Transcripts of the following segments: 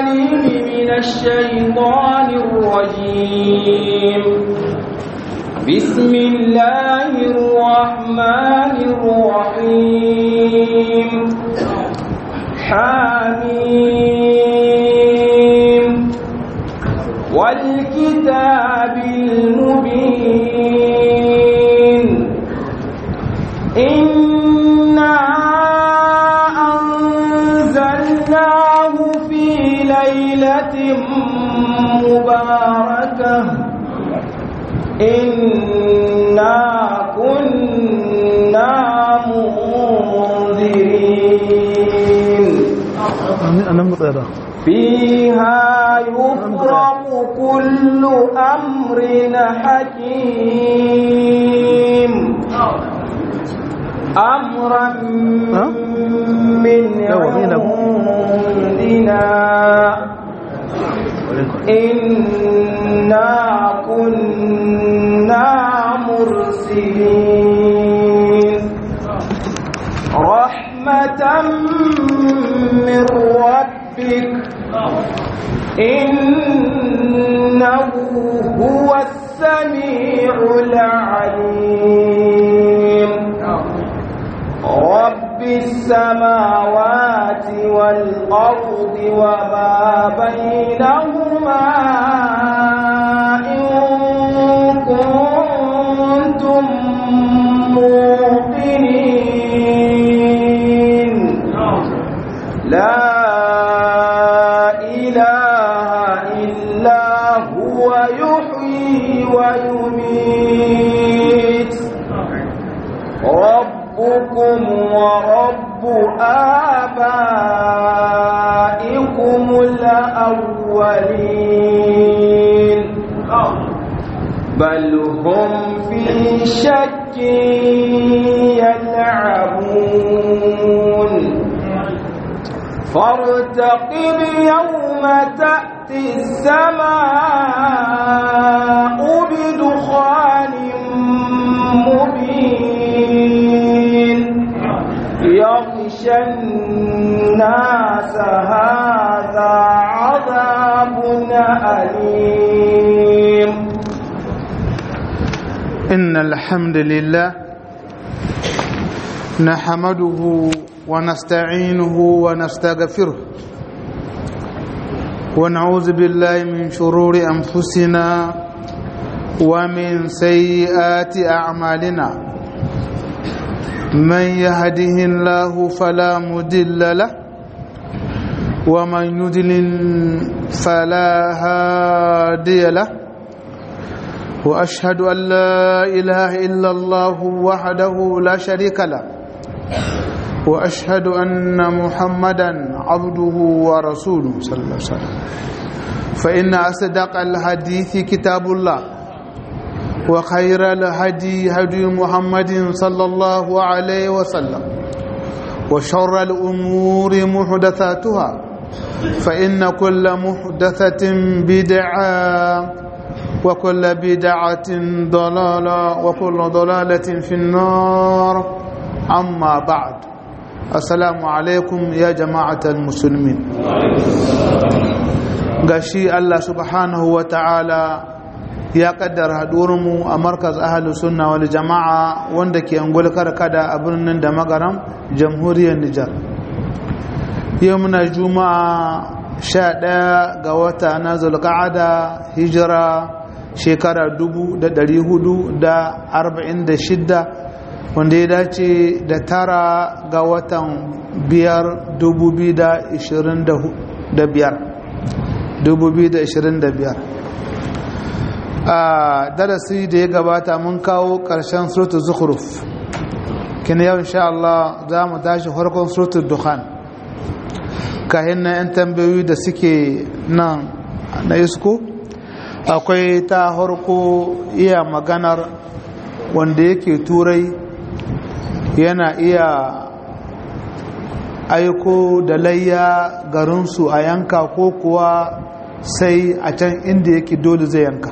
العليم من الشيطان الرجيم بسم الله الرحمن الرحيم حميم والكتاب المبين إنا أنزلناه في ليلة مباركة إنا كنا منذرين أنا مطيرة فيها يفرق كل أمر حكيم أمرا من عندنا إنا كنا مرسلين رحمة من ربك إنه هو السميع العليم رب السماوات والأرض وما بينهما إن كنتم موقنين لا إله إلا هو يحيي ويميت ربكم ورب آبائكم الأولين بل هم في شك يلعبون فارتقب يوم تأتي السماء بدخان مبين يغشى الناس هذا عذاب أليم إن الحمد لله نحمده ونستعينه ونستغفره ونعوذ بالله من شرور أنفسنا ومن سيئات أعمالنا من يهده الله فلا مدل له ومن يدلل فلا هادي له واشهد ان لا اله الا الله وحده لا شريك له واشهد ان محمدا عبده ورسوله صلى الله عليه وسلم فان اصدق الحديث كتاب الله وخير الهدي هدي محمد صلى الله عليه وسلم وشر الامور محدثاتها فان كل محدثه بدعه وكل بدعة ضلالة وكل ضلالة في النار أما بعد السلام عليكم يا جماعة المسلمين gashi Allah subhanahu wa ta'ala ya kaddara haɗuwarmu a markaz ahalus sunna wal jama'a wanda ke angul karkada a birnin da magaram jamhuriyar Nijar yau muna juma'a sha ɗaya ga wata na zulka'ada hijira shekara dubu da ɗari hudu da arba'in da shidda wanda ya dace da tara ga watan biyar dubu biyu da ishirin da biyar dubu biyu da ishirin da biyar a darasi da ya gabata mun kawo ƙarshen surutu zukhruf kina yau insha Allah za mu tashi farkon surutu dukhan kahin na 'yan tambayoyi da suke nan na isko akwai ta harko iya maganar wanda yake turai yana iya aiko da layya garinsu a yanka ko kuwa sai a can inda yake dole zai yanka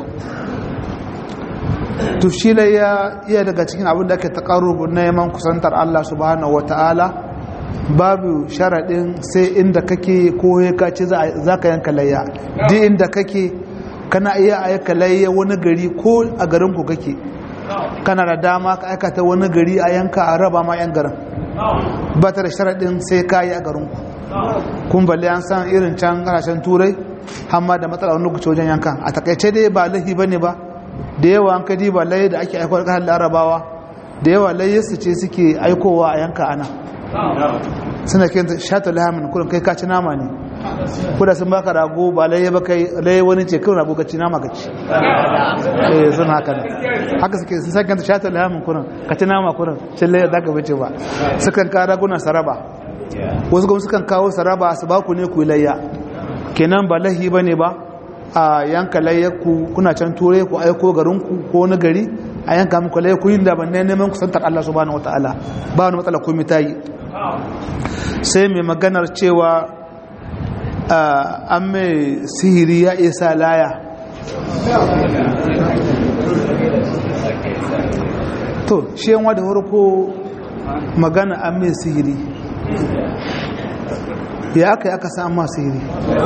tushila ya iya daga cikin abin da ake taƙarubu na yaman kusantar Allah subhanahu wata'ala babu sharaɗin sai inda kake ko ya kace za ka yanka layya duk inda kake kana iya aika layya wani gari ko a garinku kake kana da dama ka aikata wani gari a yanka a raba ma yan garin ba ta da sharaɗin sai ka yi a garinku kun balle an san irin can ƙasashen turai hamma da matsala wani lokaci wajen yankan a takaice dai ba lahi ba ne ba da yawa an kadi ba layi da ake aikowa ƙasar larabawa da yawa layyarsu ce suke aikowa a yanka ana suna kenta shata lahamin kudin kai kaci nama ne kuda sun baka rago ba laye ba kai laye wani ce kawai rago kaci nama kaci eh sun haka ne haka suke sun sa kenta shata lahamin kudin kaci nama kudin cin laye da ka bace ba sukan kawo raguna saraba wasu kuma sukan kawo saraba su ba ku ne ku layya kenan ba lahi ba ne ba a yanka layyarku kuna can turai ku aiko garinku ko wani gari a yanka muku laye ku yin da ban neman kusantar Allah subhanahu wataala ba wani matsala komai ta yi sai mai maganar cewa an mai sihiri ya isa laya to shi yanwa da farko magana an mai sihiri ya aka yi aka sa amma sihiri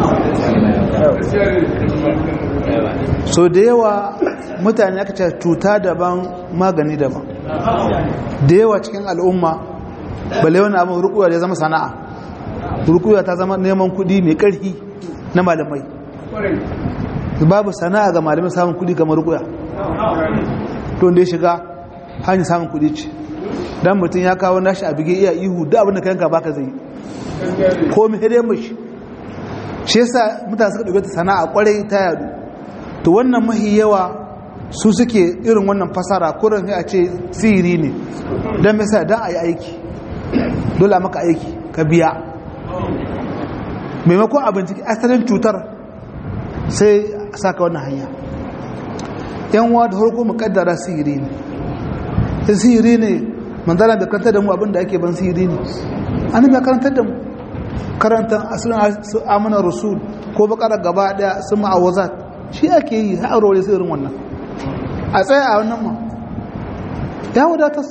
so da yawa mutane aka ce cuta daban magani daban da yawa cikin al'umma bale wani abin rukuwa da ya zama sana'a rukuwa ta zama neman kudi mai karfi na malamai babu sana'a ga malamai samun kudi kamar rukuwa to da ya shiga hanyar samun kudi ce dan mutum ya kawo nashi a bige iya ihu da abin da kayanka baka zai ko mai hede mashi shi yasa mutane suka ɗauke ta sana'a kwarai ta yadu to wannan mahi yawa su suke irin wannan fasara kurin a ce sihiri ne don mai sa don a yi aiki dole maka aiki ka biya maimakon abinci asalin cutar sai a saka wannan hanya yan wa da harko mukaddara sihiri ne in sihiri ne manzana bai karantar da mu abinda ake ban sihiri ne an bai karantar da mu karantar asalin su amina rasul ko bakarar gaba daya sun ma'awazat shi ake yi ha'arwar sai irin wannan a tsaye a wannan ma ya wadatas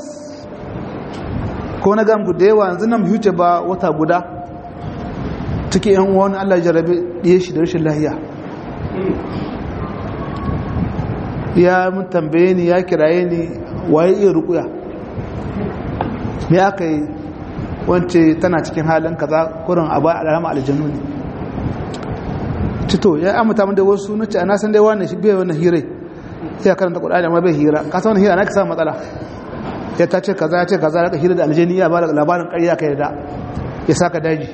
ko na gamku da yawa yanzu nan huce ba wata guda take yan wani Allah jarabe ɗaya shi da rashin lahiya ya mun tambaye ni ya kiraye ni waye iya rukuya me aka yi wance tana cikin halin kaza kurin abu alama aljanu ne cito ya amuta mun da wasu nace ana san dai wannan shi bai wannan hirai ya karanta Qur'ani amma bai hira ka san wannan hira na ka samu matsala ya ta ce kaza ya ce kaza ka hira da aljani ya ba labarin ƙarya ka yarda ya saka daji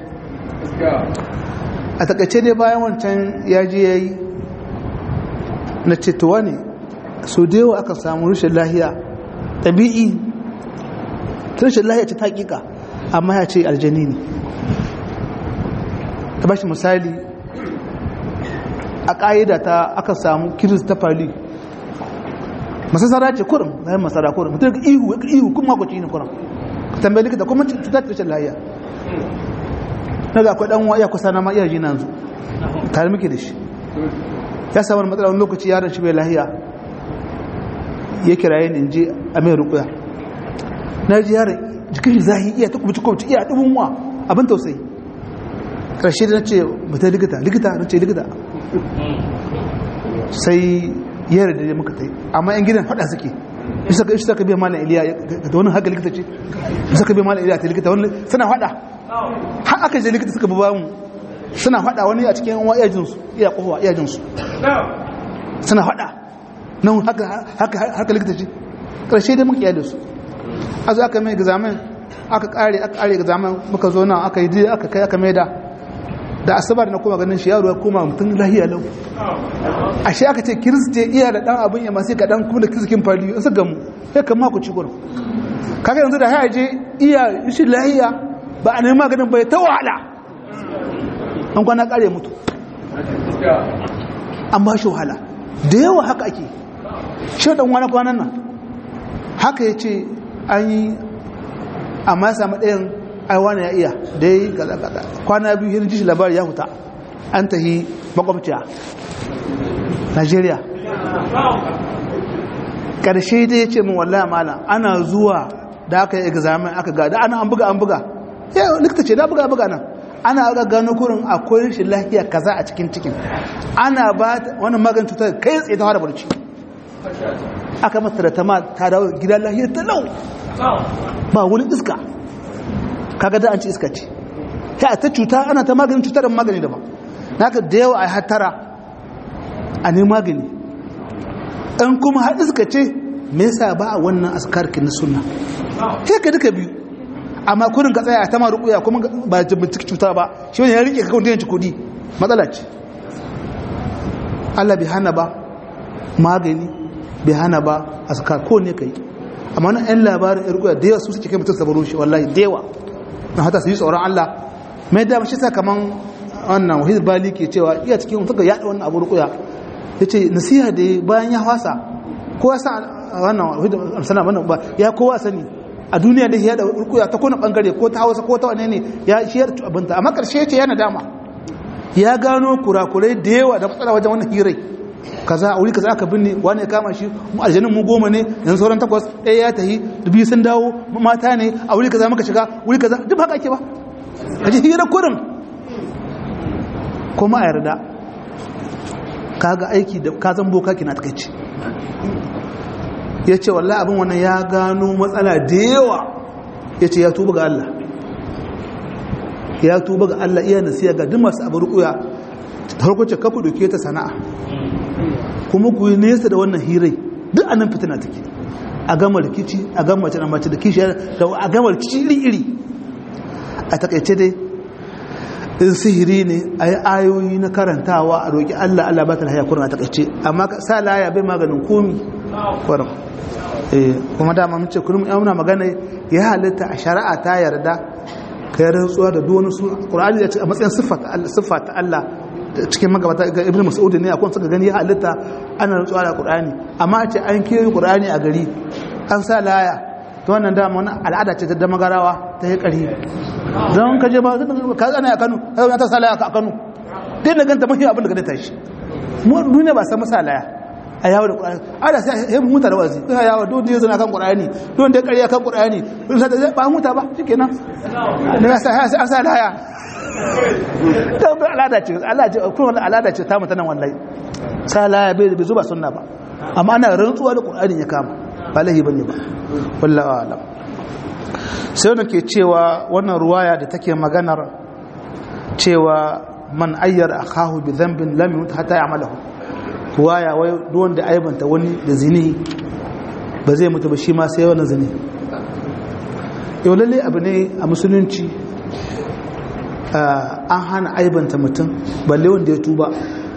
a takaice dai bayan wancan ya je yayi na ce to wani so da yawa aka samu rashin lahiya tabi'i rashin lahiya ce ta hakika amma ya ce aljani ne ta bashi misali a ƙa'ida ta aka samu kiris ta fali masasara ce kurin bayan masara kurin mutum ga ihu ya ihu kuma makwaci ne kurin ka tambayi likita kuma cutar rashin lahiya na ga akwai ɗan wa iya kusa na ma iya ji na yanzu tare muke da shi ya samu matsala wani lokaci yaron shi bai lahiya ya kiraye ni je a mai rukuya na ji yaron jikin shi zahi iya ta kubuci kubuci iya ɗubin wa abin tausayi ƙarshe da na ce mata likita likita na ce likita sai yara da muka ta yi amma yan gidan faɗa suke shi saka biya mana iliya da wani haka likita ce shi saka biya mana iliya ta likita wani suna faɗa har aka je likita suka bi bamu suna faɗa wani a cikin yan iyajinsu iya kowa iyajinsu suna faɗa nan haka likita ce ƙarshe da muka yada su a zo aka mai examen aka ƙare aka ƙare examen muka zo nan aka yi dai aka kai aka mai da da asabar na kuma ganin shi yaro ya koma mutum lahiya lau ashe aka ce kiristi iya da ɗan abin ya masu kaɗan kuma da kirsikin fari in su gamu ya kama ku ci gurin kaga yanzu da haya je iya shi lahiya ba a nemi maganin bai ta wahala an kwana ƙare mutu an ba shi wahala da yawa haka ake shi ɗan wani kwanan nan haka ya ce an yi amma ya samu ɗayan aiwana ya iya da ya yi gaza-gaza kwana biyu hirin jishi labari ya huta an tahi makwabciya nigeria ƙarshe da ya ce min wallahi malam ana zuwa da aka yi examen aka ga da ana an buga an buga ya likita ce na buga buga nan ana ga gano kurin akwai shi lafiya kaza a cikin cikin ana ba wannan maganin cutar kai tsaye ta fara barci aka masa da tama ta dawo gida lafiya ta lau ba wani iska kaga da an ci iska ce ta ta cuta ana ta maganin cutar da magani daban naka da yawa a hattara a ne magani ɗan kuma har iska ce me yasa ba a wannan askarki na sunna sai ka duka biyu amma kurin ka tsaya a tama rukuya kuma ba binciki cuta ba shi wani ya rike ka kawai ci kudi matsala ce Allah bai hana ba magani bai hana ba askar ko ne kai amma wani 'yan labarin ya rukuya da yawa su suke kai mutum sabaro shi wallahi da yawa na hata su yi tsoron Allah mai dama shi sa kaman wannan wahid bali ke cewa iya cikin suka yaɗa wannan abu rukuya ya ce nasiha da bayan ya hwasa kowa sa wannan wahid amsana wannan ba ya kowa sani a duniya da ya da rukuya ta kona bangare ko ta hausa ko ta wane ne ya shi ya abinta amma karshe ce yana dama ya gano kurakurai da yawa da matsala wajen wannan hirai kaza a wuri kaza aka binne wani ya kama shi mu aljanin mu goma ne yanzu sauran takwas ɗaya ya tahi dubi sun dawo mata ne a wuri kaza muka shiga wuri kaza duk haka ake ba a ji hira kurin kuma a yarda kaga aiki da ka zan boka kina takaici ya ce wallah abin wannan ya gano matsala da yawa ya ce ya tuba ga Allah ya tuba ga Allah iya nasiya ga duk masu abu rukuya ta harkoce kaku doke ta sana'a kuma ku yi nesa da wannan hirai duk anan fitina take a gama rikici a gama mace da mace da kishi da a gama rikici iri-iri a takaice dai in sihiri ne a yi ayoyi na karantawa a roƙi Allah Allah ba ta lahaya kurin a takaice amma sa laya bai maganin komi kurin kuma dama mun ce kullum muna magana ya halitta a shari'a ta yarda ka yi rantsuwa da duwani su ƙur'ani ya ce a matsayin siffa ta Allah cikin magabata ga ibn mas'ud ne akwai suka gani ya halitta ana rantsuwa da ƙur'ani amma a ce an kiyaye ƙur'ani a gari an sa laya to wannan dama wani al'ada ce ta magarawa ta yi ƙari don ka je ba ka zana a Kano ka zana ta sa laya a Kano dai na ganta mafi abin da ka tashi mu duniya ba san masa laya a yawo da ƙur'ani ada sai ya huta da wazi ina yawo don da ya zana kan ƙur'ani don da ƙarya kan ƙur'ani ba huta ba shikenan ne ya sa sai an sa laya ta bi al'ada ce Allah ce kuma al'ada ce ta mutanen wallahi sa laya bai bai zuba sunna ba amma ana rantsuwa da ƙur'ani ya kama ba lahi bane ba wallahi alam sai wanda ke cewa wannan ruwaya da take maganar cewa man ayyar akahu bi dhanbin lam yut hatta ya'malahu ruwaya wai duk wanda aibanta wani da zini ba zai mutu ba shi ma sai wannan zini yau lalle abu ne a musulunci an hana aibanta mutum balle wanda ya tuba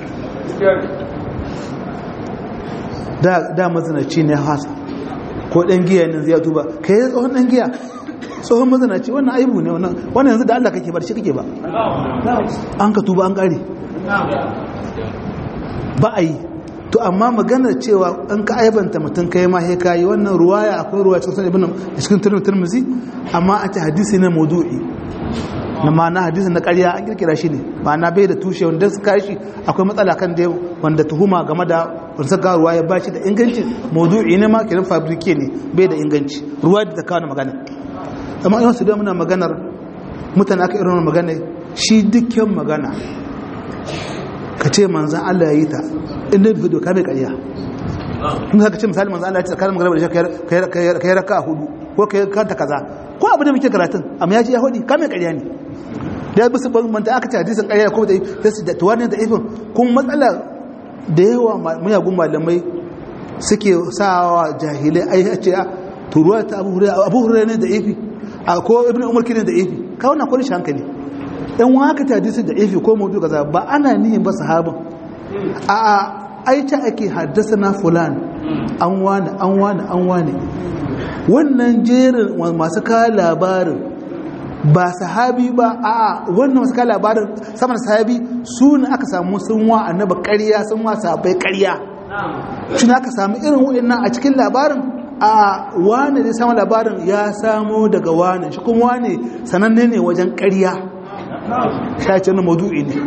da mazinaci ne hasa ko ɗan giya ne zai tuba ka yi tsohon ɗan giya tsohon mazinaci wannan aibu ne wannan yanzu da Allah kake bar shi kake ba an ka tuba an ƙare ba a yi to amma maganar cewa an ka aibanta mutum kai ma he kayi wannan ruwaya akwai ruwaya cikin ibn cikin tirmidhi amma a ce hadisi ne maudu'i na ma'ana hadisi na ƙarya an kirkira shi ne ma'ana bai da tushe wanda suka shi akwai matsala kan da wanda tuhuma game da wanda suka ruwa ya bashi da inganci maudu'i ne ma kiran fabrike ne bai da inganci ruwa da ta kawo magana amma ina su da muna maganar mutane aka irin magana shi dukkan magana ka ce manzan Allah ya yi ta inda bai doka mai ƙarya in ka ce misali manzan Allah ya ce tsakanin magana da shi ka yi raka a hudu ko ka yi kanta kaza ko abu da muke karatun amma ya ce ya hudu ka mai ƙarya ne da bisu manta aka ce hadisin ƙarya ko da su da tuwanin da ifin kun matsala da yawa muyagun malamai suke sawa jahilai ai a ce a turuwa ta abu hurairu ne da ifi a ko ibn umar kinin da ifi kawai na kwanishi hankali yan waka ta hadisi da ifi ko mutu kaza ba ana nihin ba sahabin a a aita ake haddasa na fulan an wani an wani an wani wannan jerin masu kawo labarin ba sahabi ba a wannan masu kawo labarin saman sahabi su ne aka samu sun wa annaba ƙarya sun wa sahabbai ƙarya shi aka samu irin waɗannan a cikin labarin a wane ne samun labarin ya samo daga wane shi kuma wane sananne ne wajen ƙarya shacin na madu'i ne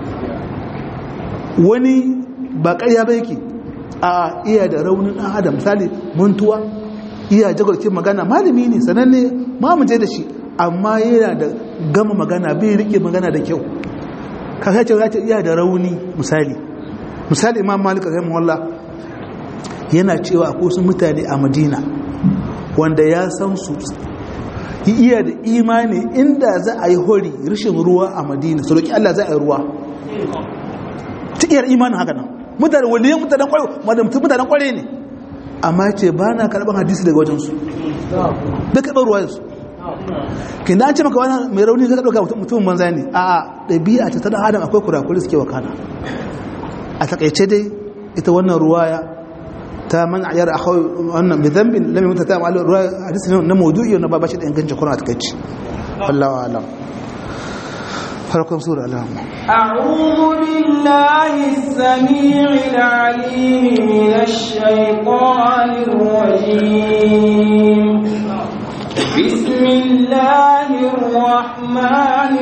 wani ba ƙarya ba yake a iya da raunin adam misali muntuwa iya jagorkin magana malami ne sananne ma mu je da shi amma yana da gama magana bai rike magana da kyau kaka ce ya ce iya da rauni misali misali imam malik rahimahullah yana cewa akwai wasu mutane a madina wanda ya san su iya da imani inda za a yi hori rashin ruwa a madina su roƙi Allah za a yi ruwa cikiyar imanin haka nan mutane waliyan mutanen kwarai mutanen kwarai ne amma ce ba na karɓar hadisi daga wajensu da karɓar ruwa yansu kin da an ce maka wani mai rauni zai ɗauka mutumin manza ne a ɗabi'a ta tana adam akwai kurakuri suke wakana a takaice dai ita wannan ruwaya ta man ayar a kawai wannan mai zambin lamin mutu ta ma'alar ruwa hadisi na maudu'i wanda ba bashi da ingancin kuna a takaici wallawa alam farkon sura alamu أعوذ بالله السميع العليم من الشيطان الرجيم بسم الله الرحمن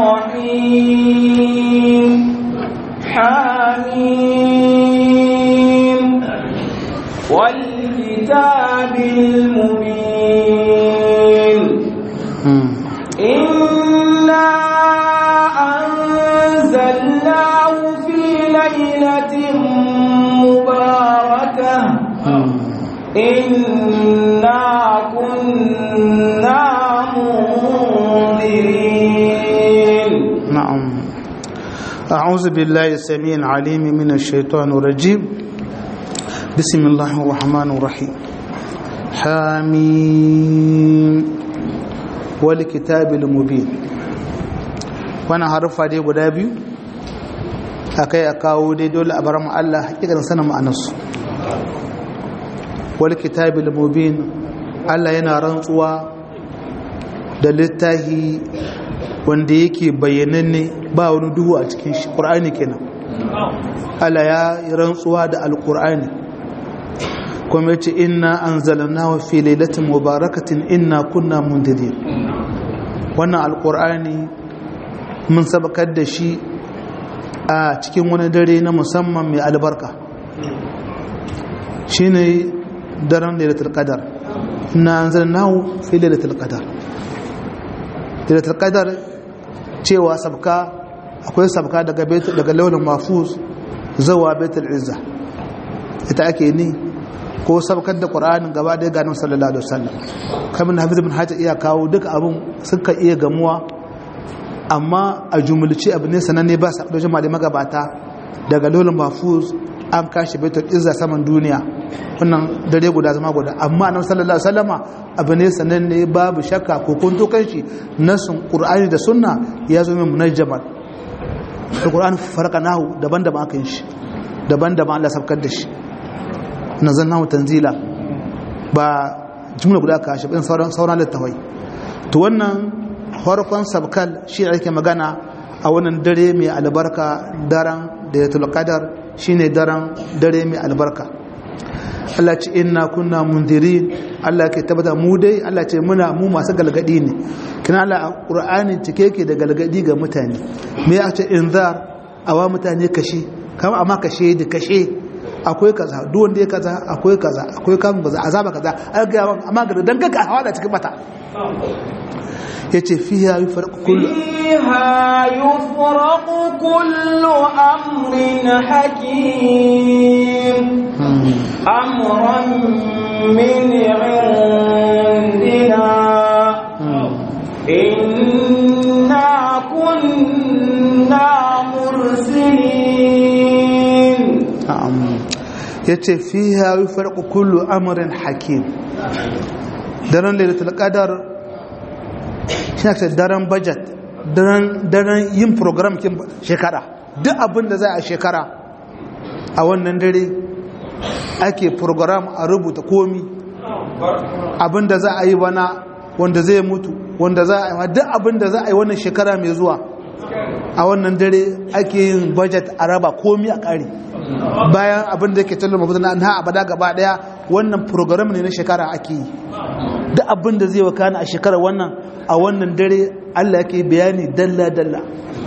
الرحيم حميم والكتاب المبين إنا أنزلناه في ليلة مباركة إنا كنا منذرين نعم أعوذ بالله السميع العليم من الشيطان الرجيم بسم الله الرحمن الرحيم حميم والكتاب المبين وانا حرفا دي guda biyu akai a kawo dai dole a bar mu Allah hakikanin sanin ma'anarsu wal kitabil mubin Allah yana rantsuwa da littahi wanda yake bayyananne ba wani duhu a cikin shi Qur'ani kenan Allah ya rantsuwa da alqur'ani kuma yace inna anzalnahu fi lailatin mubarakatin inna kunna mundirin wannan alqur'ani mun sabakar da shi a cikin wani dare na musamman mai albarka shine daren lailatul qadar inna anzalnahu fi lailatul qadar lailatul qadar cewa sabka akwai sabka daga daga launin mafuz zawa baitul izza ita ake ni ko sabkar da qur'anin gaba da ga annabi sallallahu alaihi wasallam kamar hafiz ibn hajar iya kawo duka abun suka iya gamuwa amma a jumulci abu ne sananne ba sa dojin malamai magabata daga launin mafuz an kashi baitul izza saman duniya wannan dare guda zama guda amma annabi sallallahu alaihi wasallama abu ne sananne babu shakka ko kun to kanshi nasun qur'ani da sunna ya zo min munajjaman da qur'ani farqanahu daban-daban aka yin shi daban-daban Allah sabkar da shi nazalnahu tanzila ba jumla guda ka shi sauran sauran littafai to wannan farkon sabkal shi ake magana a wannan dare mai albarka daren da ya tulqadar shine daren dare mai albarka Allah ce inna kunna mundirin Allah ke tabbata mu dai Allah ce muna mu masu galgadi ne kina Allah a Qur'ani cike yake da galgadi ga mutane me ya ce inzar awa mutane kashe kama amma kashe da kashe akwai kaza duk wanda ya kaza akwai kaza akwai kan kaza azaba kaza an ga amma ga dan kaka hawa da cikin mata yace fiha yufarqu kullu فيها يفرق كل أمر حكيم أمرا من عندنا إنا كنا مرسلين na'am yace fiha yufarqu kullu amrin hakim daren lailatul qadar shi ne daren budget daren daren yin program kin shekara duk abin da za a shekara a wannan dare ake program a rubuta komi abin da za a yi bana wanda zai mutu wanda za a yi duk abin da za a yi wannan shekara mai zuwa a wannan dare ake yin budget a raba komi a ƙari bayan abin da yake tallo mafi na abada gaba daya wannan program ne na shekara ake yi duk abin da zai wakana a shekara wannan a wannan dare Allah yake bayani dalla dalla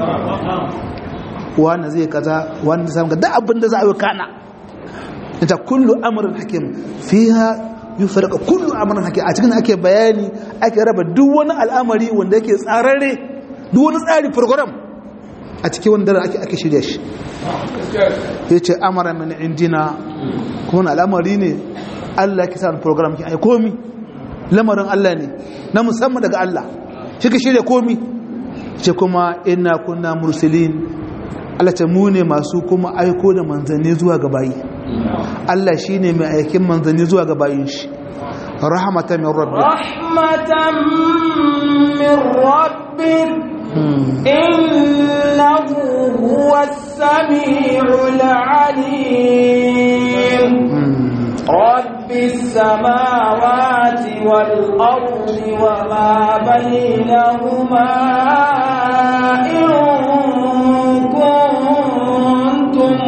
wanda zai kaza wanda zai duk abin da za a wakana ita kullu amrin hakim fiha yufarqa kullu amrin hakim a cikin ake bayani ake raba duk wani al'amari wanda yake tsararre duk wani tsari program a cikin wanda ake ake shirya shi yace amara min indina kuma al'amari ne Allah ya kisa program ki ai komi lamarin Allah ne na musamman daga Allah shi ka shirya komi ce kuma ina kunna mursalin Allah ce mu ne masu kuma aiko da manzanni zuwa ga bayi Allah shi ne mai aikin manzanni zuwa ga bayin shi rahmatan min rabbi rahmatan min rabbi innahu huwas samiul alim رب السماوات والأرض وما بينهما إن كنتم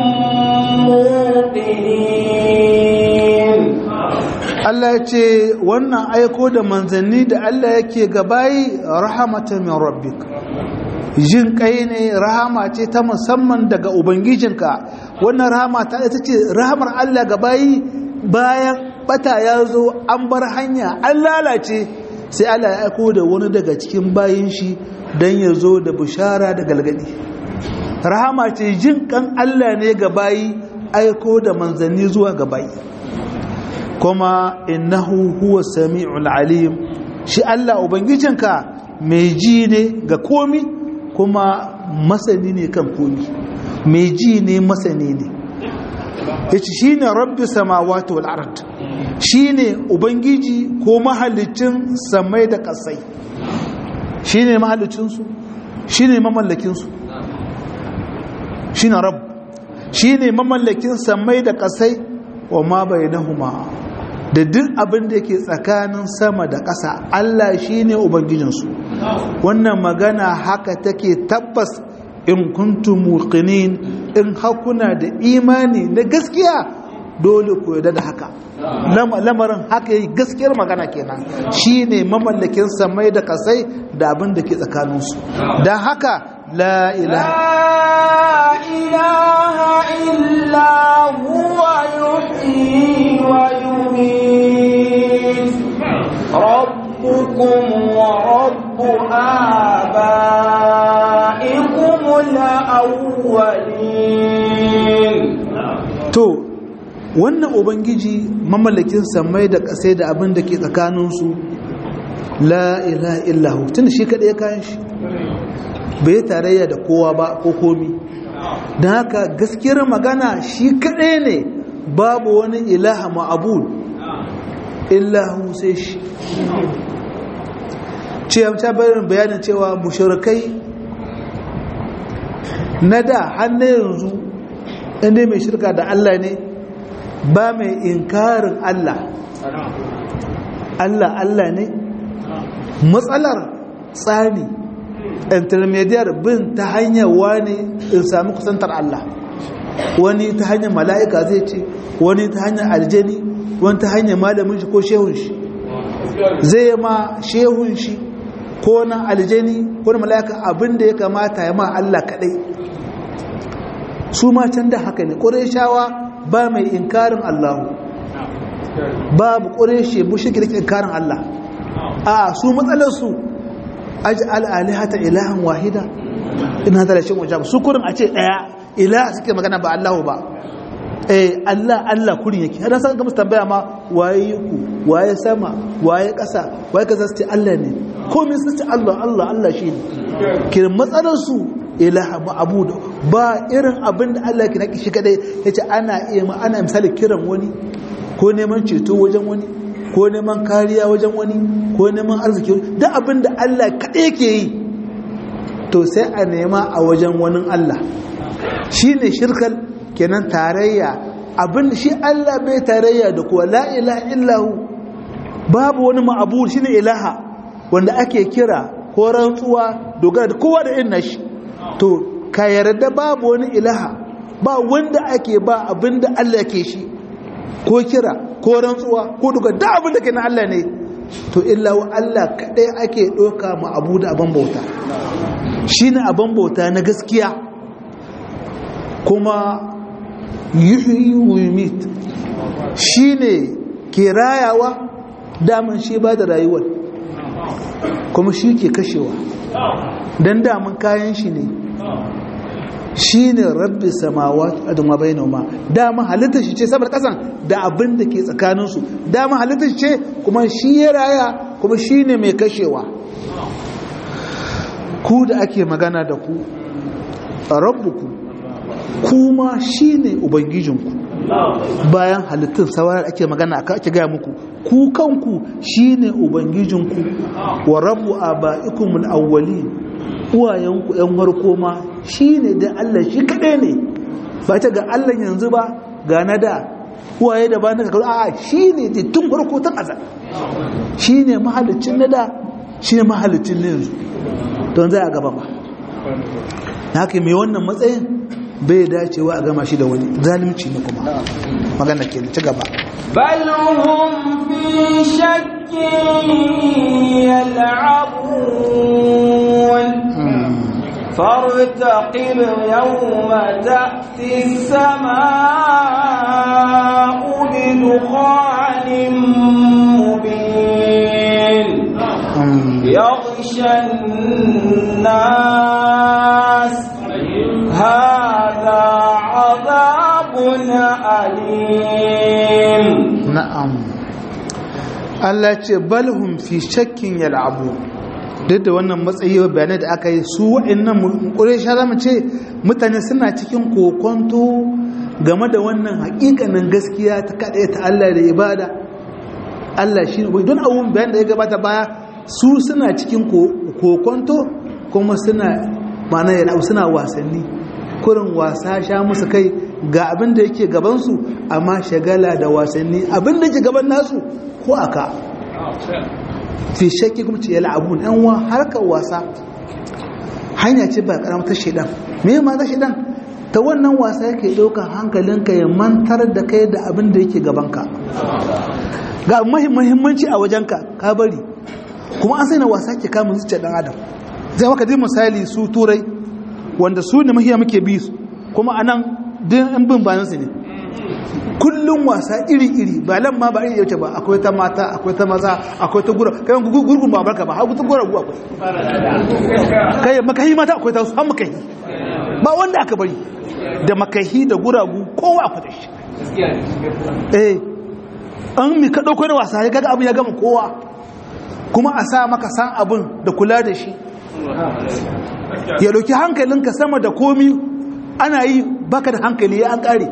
موقنين Allah ya ce wannan aiko da manzanni da Allah yake gabayi rahamatan min rabbik jin kai ne rahama ce ta musamman daga ubangijinka wannan rahama ta ita ce rahamar Allah gabayi bayan bata ya zo an bar hanya an lalace sai Allah ya aiko da wani daga cikin bayin shi don ya zo da bishara da galgadi rahama ce jin kan Allah ne ga bayi aiko da manzanni zuwa ga bayi kuma innahu huwa sami'ul alim shi Allah ubangijinka mai ji ne ga komi kuma masani ne kan komi mai ji ne masani ne yace shine rabbi samawati wal ard shine ubangiji ko mahallicin samai da kasai shine mahallicin su shine mamallakin su shine rabb shine mamallakin samai da kasai wa ma bainahuma da duk abin da yake tsakanin sama da ƙasa Allah shine ubangijinsu wannan magana haka take tabbas in kuntum muqinin in hakuna da imani na gaskiya dole ku yarda da haka lamarin haka yi gaskiyar magana kenan shine mamallakin samai da kasai da abin da ke tsakaninsu don haka la ilaha illa huwa yuhyi wa yumiit rabbukum wa rabbu abaikum al-awwalin to wannan ubangiji mamallakin samai da kasai da abin da ke tsakaninsu la ilaha illahu tun shi kaɗai ya kayan shi bai tarayya da kowa ba ko komi don haka gaskiyar magana shi kaɗai ne babu wani ilaha ma'abud illahu sai shi ce ta bayanin bayanin cewa mushrikai na da hannun yanzu inda mai shirka da Allah ne ba mai inkarin Allah Allah Allah ne matsalar tsani intermediate bin ta hanyar wani in sami kusantar Allah wani ta hanyar mala'ika zai ce wani ta hanyar aljani wani ta hanyar malamin shi ko shehun shi zai ma shehun shi ko na aljani ko na mala'ika abinda ya kamata ya ma Allah kadai su ma can da haka ne shawa ba mai inkarin Allahu babu ƙureshe bushe da inkarin Allah a su matsalarsu aji al'alihata ilahan wahida ina da rashin wajen su kurin a ce ɗaya ilaha suke magana ba Allahu ba eh Allah Allah kurin yake hada san ga musu tambaya ma waye ku waye sama waye ƙasa waye kaza su ce Allah ne komai su ce Allah Allah Allah shi ne kiran matsalarsu ilaha ma'abudu ba irin abin da Allah ke naki shi kadai yace ana iya ma ana misali kiran wani ko neman ceto wajen wani ko neman kariya wajen wani ko neman arziki duk abin da Allah kadai yake yi to sai a nema a wajen wani Allah shine shirkal kenan tarayya abin shi Allah bai tarayya da kuwa la ilaha illahu babu wani ma'abud shine ilaha wanda ake kira ko rantsuwa dogara da kowa da irin nashi to ka yarda babu wani ilaha ba wanda ake ba abinda Allah ke shi ko kira ko rantsuwa ko duka da abinda ke na Allah ne to illa wa Allah kadai ake doka ma abu da abin bauta shine abin bauta na gaskiya kuma yuhyi wa yumit shine ke rayawa daman shi ba da rayuwar kuma shi ke kashewa don daman kayan shi ne shi ne rabbi samawa a dama bai noma dama halittar shi ce saboda kasan da abin da ke tsakaninsu dama halittar shi ce kuma shi ya raya kuma shi ne mai kashewa ku da ake magana da ku rabbuku kuma shi ne ubangijinku bayan halittun sauran ake magana aka ake gaya muku ku kanku shi ne ubangijinku wa rabu a ba'ikumul awwali uwayenku ‘yan warko ma shi ne da Allah shi kaɗai ne ba ta ga Allah yanzu ba ga na da uwaye da ba na kakaru a shi ne da tun farko tun azal shi ne mahalicin na da shi ne mahalicin na yanzu don zai a gaba ba na haka mai wannan matsayin bai dacewa a gama shi da wani zalimci ne kuma magana ke ci gaba بل هم في شك يلعبون فارتقب يوم تأتي السماء بدخان مبين يغشى الناس هذا عذاب أليم na'am Allah ce balhum fi shakkin yal'abu duk da wannan matsayi bayanai da aka yi su wa'annan ƙuresha zama ce mutane suna cikin kokonto game da wannan hakikanin gaskiya ta kaɗai ta Allah da ibada Allah shi ne don abun bayan da ya gabata baya su suna cikin kokonto kuma suna ma'ana yal'abu suna wasanni kurin wasa sha musu kai ga abin da yake gabansu amma shagala da wasanni abin da yake gaban nasu ko aka fi shakki kuma ce yal'abun yan wa harkar wasa hanya ce ba karamar ta shedan me ma ta shedan ta wannan wasa yake ɗaukar hankalinka ya mantar da kai da abin da yake gabanka ga muhimmanci a wajenka ka bari kuma an sai na wasa ke kamun zuciya dan adam zai maka dai misali su turai wanda su ne mahiya muke bi su kuma anan din in bin bayan su ne kullum wasa iri-iri ba lan ma ba iri yace ba akwai ta mata akwai ta maza akwai ta gura kai gurgun ba barka ba hagu ta gura gu akwai kai makahi mata akwai ta su har makahi ba wanda aka bari da makahi da guragu kowa akwai da shi eh an mi ka dauko da wasa ya kaga abin ya gama kowa kuma a sa maka san abin da kula da shi ya dauki hankalinka sama da komi ana yi baka da hankali ya an kare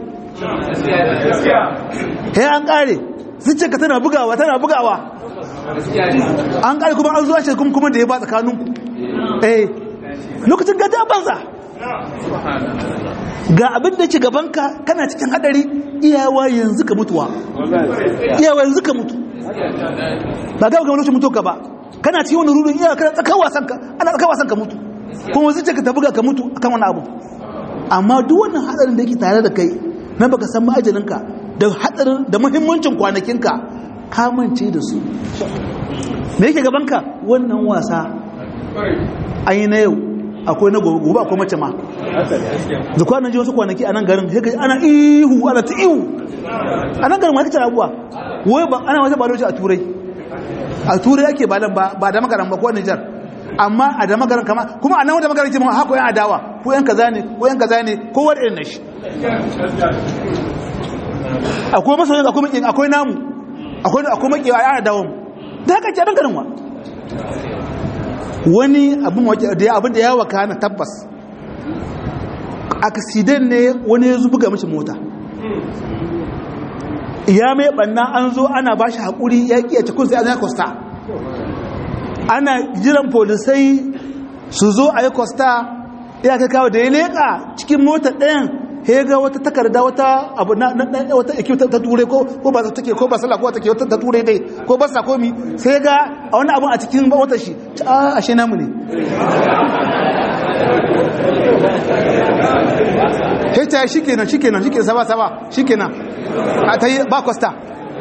ya an kare zuciya ka tana bugawa tana bugawa an kare kuma an zuwa shi kuma da ya ba tsakaninku eh lokacin gaja banza ga abin da ke gabanka kana cikin hadari iyawa yanzu ka mutuwa iyawa yanzu ka mutu ba ga ga lokacin mutu ka ba kana cikin wani rudin iyawa kana tsakar wasan ka ana tsakar wasan ka mutu kuma zuciya ka ta buga ka mutu akan wani abu amma duk wannan hadarin da yake tare da kai na baka san ma'ajalinka da hadarin da muhimmancin kwanakinka ka mance da su me yake gabanka wannan wasa an yi na yau akwai na gobe gobe akwai mace ma da kwanan ji wasu kwanaki a nan garin sai ana ihu ana ta ihu a nan garin ma kace abuwa wai ba ana wata baloci a turai a turai ake balan ba ba da magaran ba ko Niger amma a da magaran kama kuma a nan wata magaran ce ma hako yan adawa ko yan kaza ne ko yan kaza ne ko wani irin nashi akwai masoyin akwai makin akwai namu akwai akwai makin a adawa da haka ce a nan garin wa wani abin da ya waka na tabbas aksiden ne wani ya zubuga mashi mota ya mai banna an zo ana ba shi haƙuri ya ƙi a cikin sai an yi kosta ana jiran polisai su zo a yi kosta ya kai kawo da ya leƙa cikin mota ɗayan ya ga wata takarda wata abu na wata iki ta ture ko ko ba take ko ba sallah ko take wata ta ture dai ko ba sa komi sai ga a wani abu a cikin wata shi a ashe namu ne sai ta shikenan shikenan shikenan saba saba shikenan a ta yi ba costa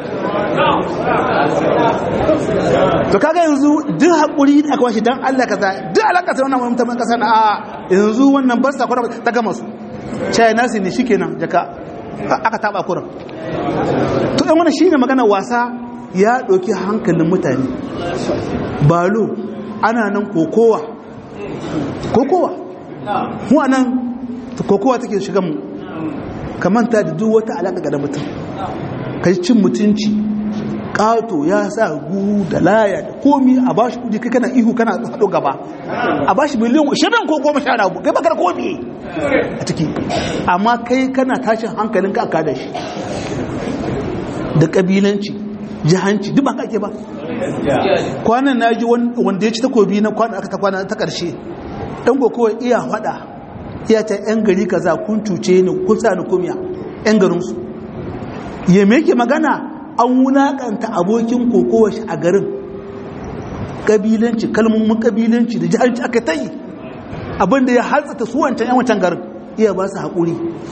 to kaga yanzu duk haƙuri da aka washe don Allah kaza duk alaƙa ta wannan mutum ƙasa na a yanzu wannan barsa kwana ta gama su caya nasi ne shikenan jaka aka taba kuran to yan wani shine magana wasa ya ɗauki hankalin mutane balo ana nan kokowa kokowa mu anan kokowa take shiga mu kamanta da duk wata alaƙa da mutum kai cin mutunci ƙato ya sa gu da laya da komi a ba shi kudi kai kana ihu kana haɗo gaba a ba shi miliyan shirin ko goma sha rabu kai bakar komi a ciki amma kai kana tashin hankalin ka aka da shi da ƙabilanci jihanci duk ba ka ake ba kwanan na ji wanda ya ci takobi na kwanan aka ta kwana ta ƙarshe ɗan kokowa iya faɗa iya ta 'yan gari kaza kun cuce ni kun sa ni kumiya 'yan garinsu ya meke magana an wulaƙanta abokin kokowa shi a garin ƙabilanci kalmomin ƙabilanci da jihanci aka ta yi abinda ya hatsata su wancan 'yan wancan garin iya ba su haƙuri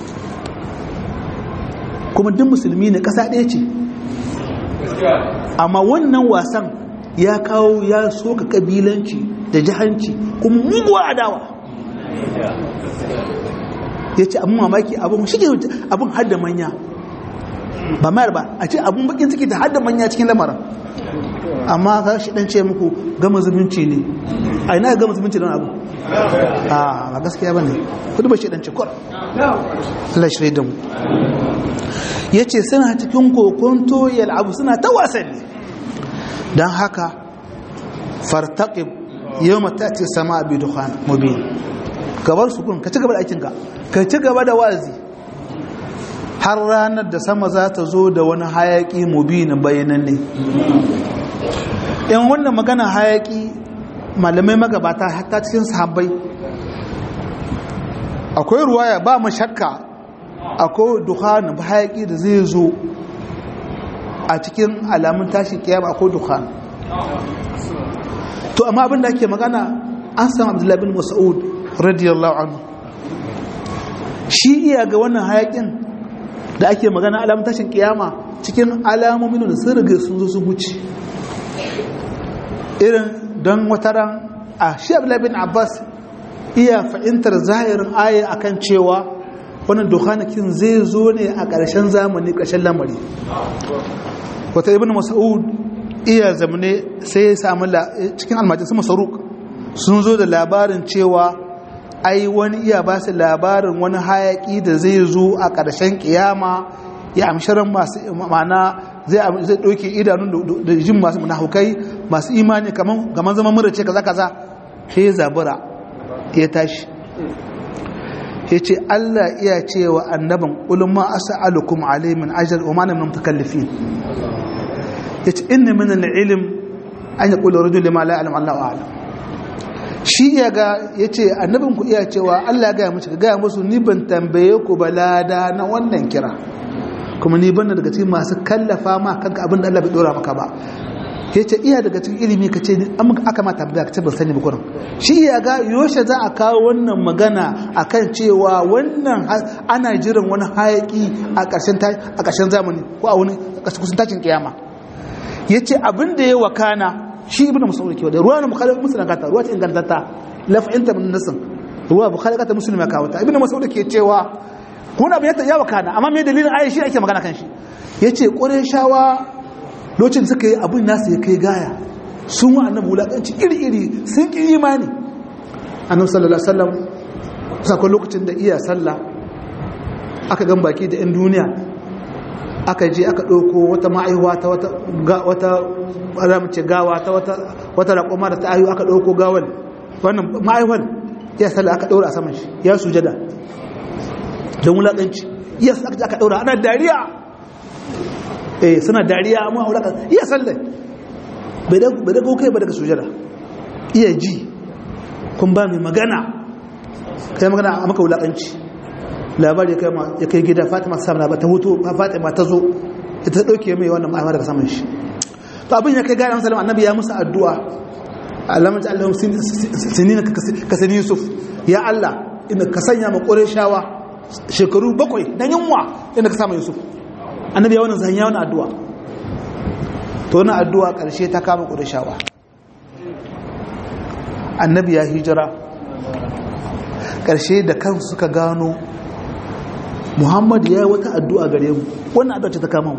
kuma duk musulmi ne ƙasa ɗaya ce amma wannan wasan ya kawo ya soka ƙabilanci da jihanci kuma muguwa adawa ya ce abin mamaki abin shige abin hadda manya ba mayar ba a ce abin bakin ciki da hadda manya cikin lamarin amma ka shi dan ce muku gama zumunci ne a ina gama zumunci don abu a ba gaskiya ba ne kudu ba shi dan ce kwar Allah shi da mu ya ce suna cikin kokonto abu suna ta wasanni don haka fartaƙib yau mata ce sama abi dukhan mubin gabar su kun ka ci gaba da aikinka ka ci gaba da wazi har ranar da sama za ta zo da wani hayaki mubin bayanan ne in wannan magana hayaki malamai magabata hatta cikin sahabbai akwai ruwaya ba mu shakka akwai dukhan hayaki da zai zo a cikin alamun tashin kiyama akwai dukhan to amma abin da ake magana an samu abdullahi bin mas'ud radiyallahu anhu shi iya ga wannan hayakin da ake magana alamun tashin kiyama cikin alamomin da sun riga sun zo sun wuce irin don wataran a shi abdullahi bin abbas iya fahimtar zahirin aya akan cewa wannan dukhanakin zai zo ne a ƙarshen zamani ƙarshen lamari wata ibn mas'ud iya zamane sai ya samu cikin almajin su masaruk sun zo da labarin cewa ai wani iya ba su labarin wani hayaki da zai zo a ƙarshen kiyama ya amsharan masu mana zai ɗauke idanun da jin masu munafukai masu imani kamar zama mura ce kaza kaza sai ya zabura ya tashi ya ce Allah iya cewa annaban ulama as'alukum alayhi min ajr wa ma ana min mutakallifin yace inna min al-ilm an yaqulu rajul lima la ya'lam Allahu a'lam shi ya ga yace annabin ku iya cewa Allah ya ga musu ga musu ni ban tambaye ku balada na wannan kira kuma ni ban daga cikin masu kallafa ma kanka abin da Allah bai dora maka ba yace iya daga cikin ilimi kace ni aka ma tambaya kace ban sani ba kurin shi ya ga yoshe za a kawo wannan magana akan cewa wannan ana jiran wani hayaki a ƙarshen a ƙarshen zamani ko a wani kusan tashin kiyama ya ce abin da ya wakana shi ibn musamman ke wadda ruwa na bukhari musulun kata ruwa ce ingantatta lafa'inta min nasin ruwa bukhari kata musulun ya kawo ta ibn musamman ke cewa kun abin ya wakana amma mai dalilin ayi shi ake magana kan shi ya ce ƙwarai shawa lokacin suka yi abin nasu ya kai gaya sun wa annabi wulaƙanci iri-iri sun ƙi imani annabi sallallahu alaihi wasallam sakon lokacin da iya sallah aka gan baki da 'yan duniya aka je aka ɗauko wata ma'aihuwa ta wata ramce gawa ta wata raƙoma da ta ayu aka ɗauko gawal wannan ma'aihuwar ya salla aka ɗaura a saman shi ya sujada don wulaƙanci ya aka aka ɗaura ana dariya eh suna dariya amma wulaƙanci iya salla bai dago kai ba daga sujada iya ji kun ba mai magana kai magana a maka wulaƙanci labari ya kai gida fatima samna ba ta hutu fatima ta zo ita dauke mai wannan ma'amar daga saman shi to abin ya kai gane musulman annabi ya musu addu'a alamun ta allahun sinina ka sani yusuf ya allah inda ka sanya ma shawa shekaru bakwai na yunwa inda ka sama yusuf annabi ya wannan zanya wani addu'a to wani addu'a karshe ta kama shawa annabi ya hijira karshe da kansu suka gano muhammad ya yi wata addu'a gare mu wannan addu'a ce ta kama mu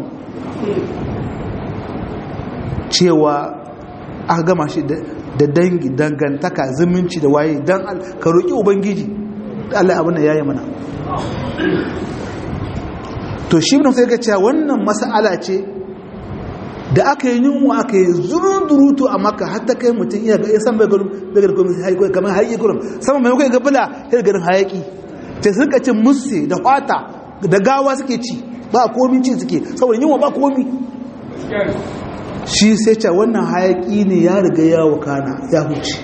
cewa aka gama shi da dangi dangantaka zumunci da waye don ka roƙi ubangiji Allah abin da ya yi mana to shi ne sai ga cewa wannan mas'ala ce da aka yi yunwa aka yi zurudurutu a maka har ta kai mutum iya ga san bai garin bai garin komai hayaki kamar hayaki gurin sama mai kai ga bula sai garin hayaki sai sun ka cin musse da fata da gawa suke ci ba komi ci suke saboda yunwa ba komi shi sai ce wannan hayaki ne ya riga ya wakana ya huce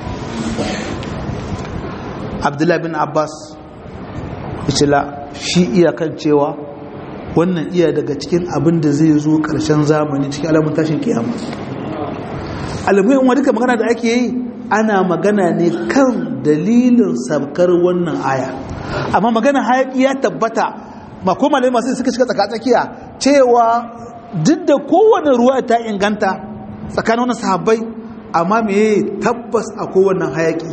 abdullahi bin abbas ishila shi iyakan cewa wannan iya daga cikin abin da zai zo ƙarshen zamani cikin alamun tashin kiyama alamuyin wadda magana da ake yi ana magana ne kan dalilin sabkar wannan aya amma magana hayaki ya tabbata makomale masu suka shiga tsakatsakiya cewa duk da kowane ruwa ta inganta tsakanin wani sahabbai amma me tabbas a kowane hayaki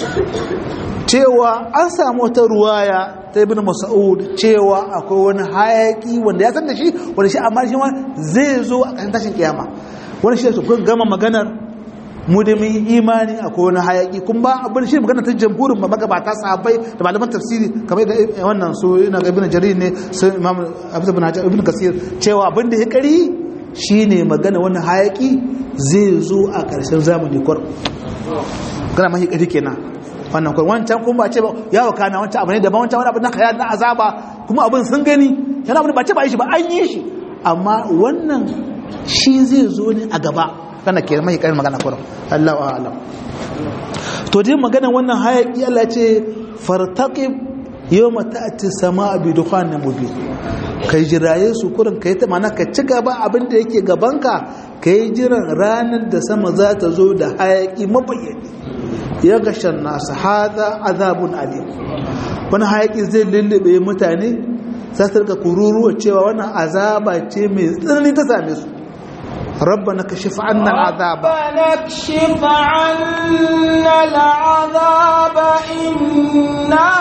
cewa an samu wata ruwaya ta ibn mas'ud cewa akwai wani hayaki wanda ya san da shi wanda shi amma shi ma zai zo a kan tashin kiyama wani shi su kun gama maganar mu da mun imani akwai wani hayaki kun ba abin shi magana ta jamhurin magabata sahabbai da malaman tafsiri kamar da wannan su ina ga ibn jarir ne su imam abu ibn hajar ibn kasir cewa abin da ya kari shine magana wani hayaki zai zo a karshen zamani kwar kana mahi kari kenan wannan kawai wancan kuma ba ce ba ya waka na wancan abu ne daban wancan wani abu na kaya na azaba kuma abin sun gani yana abu ba ce ba yi shi ba an yi shi amma wannan shi zai zo ne a gaba kana ke mai karin magana kurum Allah wa alam to dai magana wannan hayaki Allah ce fartaqib yawma ta'ti samaa bi dukhanin mubin kai jiraye su kurin kai ta mana ka ci gaba abin da yake gabanka kai jiran ranar da sama za ta zo da hayaki mabayyani ya gashan nasu hada azabun alim wani hayaki zai lullube mutane za su rika kururuwa cewa wannan azaba ce mai tsanani ta same su ربنا كشف عنا العذاب ربنا اكشف عنا العذاب إنا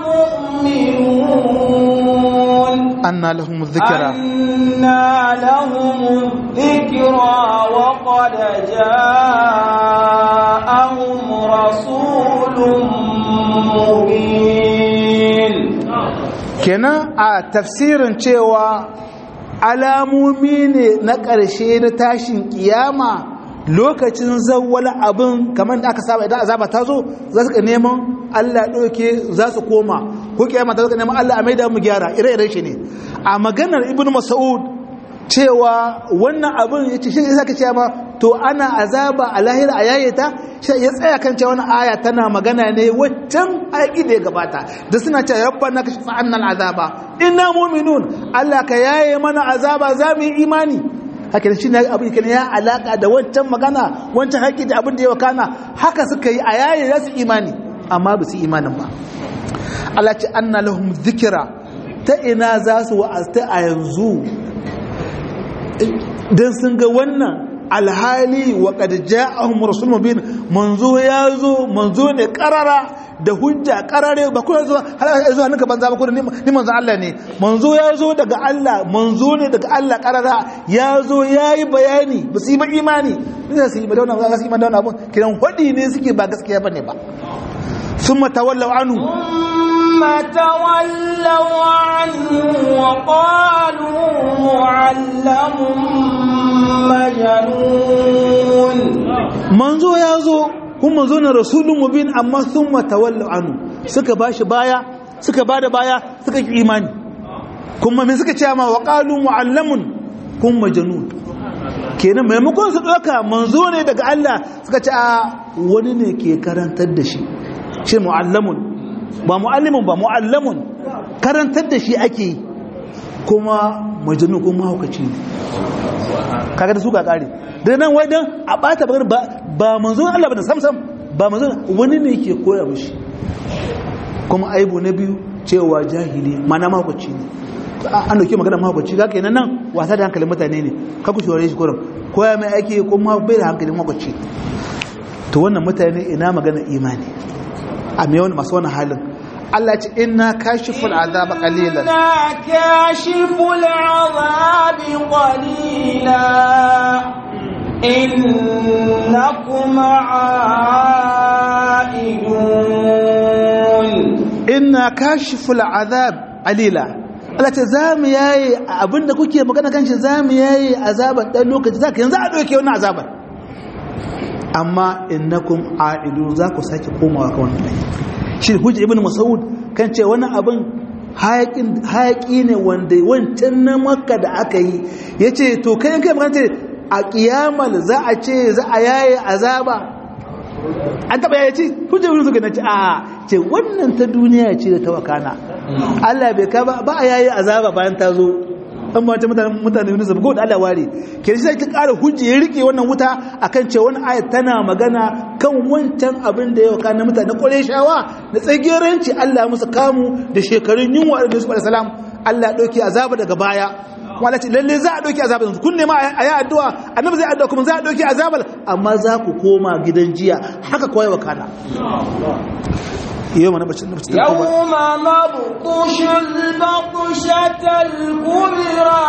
مؤمنون أنا لهم الذكرى أنا لهم الذكرى وقد جاءهم رسول مبين kenan a tafsirin cewa alamomi ne na ƙarshe na tashin kiyama lokacin zawwala abin kamar da aka saba idan azaba ta zo za su ka neman Allah ɗauke za su koma ko kiyama ta zo ka neman Allah a maida mu gyara ire-iren shi ne a maganar ibn mas'ud cewa wannan abin ya ce shi ya ce ma to ana azaba a lahira a yayeta shi ya tsaya kan cewa wannan aya tana magana ne waccan aiki da ya gabata da suna cewa rabbana kashfa anna azaba inna mu'minun Allah ka yaye mana azaba za mu yi imani haka shi ne abin kan ya alaka da wancan magana wancan haƙi da abin da ya wakana haka suka yi a yaye za su imani amma ba su imanin ba Allah ce anna lahum dhikra ta ina za su wa'azta a yanzu dan sun ga wannan alhali wa qad ja'ahum rasulun mubin manzo ya zo manzo ne karara da hujja karare ba kuma zuwa har zuwa nuka banza ba kuma ni manzo Allah ne manzo ya zo daga Allah manzo ne daga Allah karara ya zo yayi bayani ba su yi ba imani ne su yi ba dauna ba su yi dauna abun kiran hudi ne suke ba gaskiya bane ba summa tawallaw anhu ثم تولوا عنه وقالوا معلم مجنون manzo ya zo kuma manzo na rasulun mubin amma sun matawallu anu suka bashi baya suka bada baya suka ki imani kuma me suka ce ma wa qalu muallamun kun majnun kenan maimakon su doka manzo ne daga Allah suka ce a wani ne ke karantar da shi shi muallamun ba muallimun ba muallamun karantar da shi ake yi kuma majnun kuma hukaci ne kaga da su ka kare da nan wai dan a bata bagar ba ba manzon Allah bane samsam ba manzon wani ne yake koya mishi kuma aibu na biyu cewa jahili mana makwaci ne an dauke magana makwaci ga kenan nan wasa da hankalin mutane ne ka ku shore shi kurum koya mai ake kuma bai da hankalin makwaci to wannan mutane ina magana imani a me wani masu wannan halin Allah ce inna kashiful azaba qalilan إنا كاشف العذاب قليلا إنكم عائدون inna kashiful azab qalila Allah ce zamu yayi abinda kuke magana kan shi zamu yayi azaban dan lokaci zaka yanzu a doke wannan azaban amma innakum a'idun za ku sake komawa kan wannan aiki shi hujja ibn mas'ud kan ce wannan abin hayakin hayaki ne wanda wancan na makka da aka yi yace to kai kai magana ce a kiyamal za a ce za a yaye azaba an taba yaye ce hujja ibn mas'ud ce a ce wannan ta duniya ce da ta wakana Allah bai ka ba ba a yaye azaba bayan ta zo an ma ta mutane mutane ne sabu da Allah ware ke shi sai ki ƙara hujji ya rike wannan wuta akan cewa wani ayat tana magana kan wancan abin da ya waka na mutane Qurayshawa da tsageranci Allah musu kamu da shekarun yunwa da Yusuf alaihi salam Allah ya dauki azaba daga baya wala ce lalle za a dauki azaba yanzu kun nema a yi addu'a annabi zai addu'a kuma za a dauki azabar amma za ku koma gidan jiya haka kawai wakana yau mana bacci bacci يوم نبطش البطشة الكبرى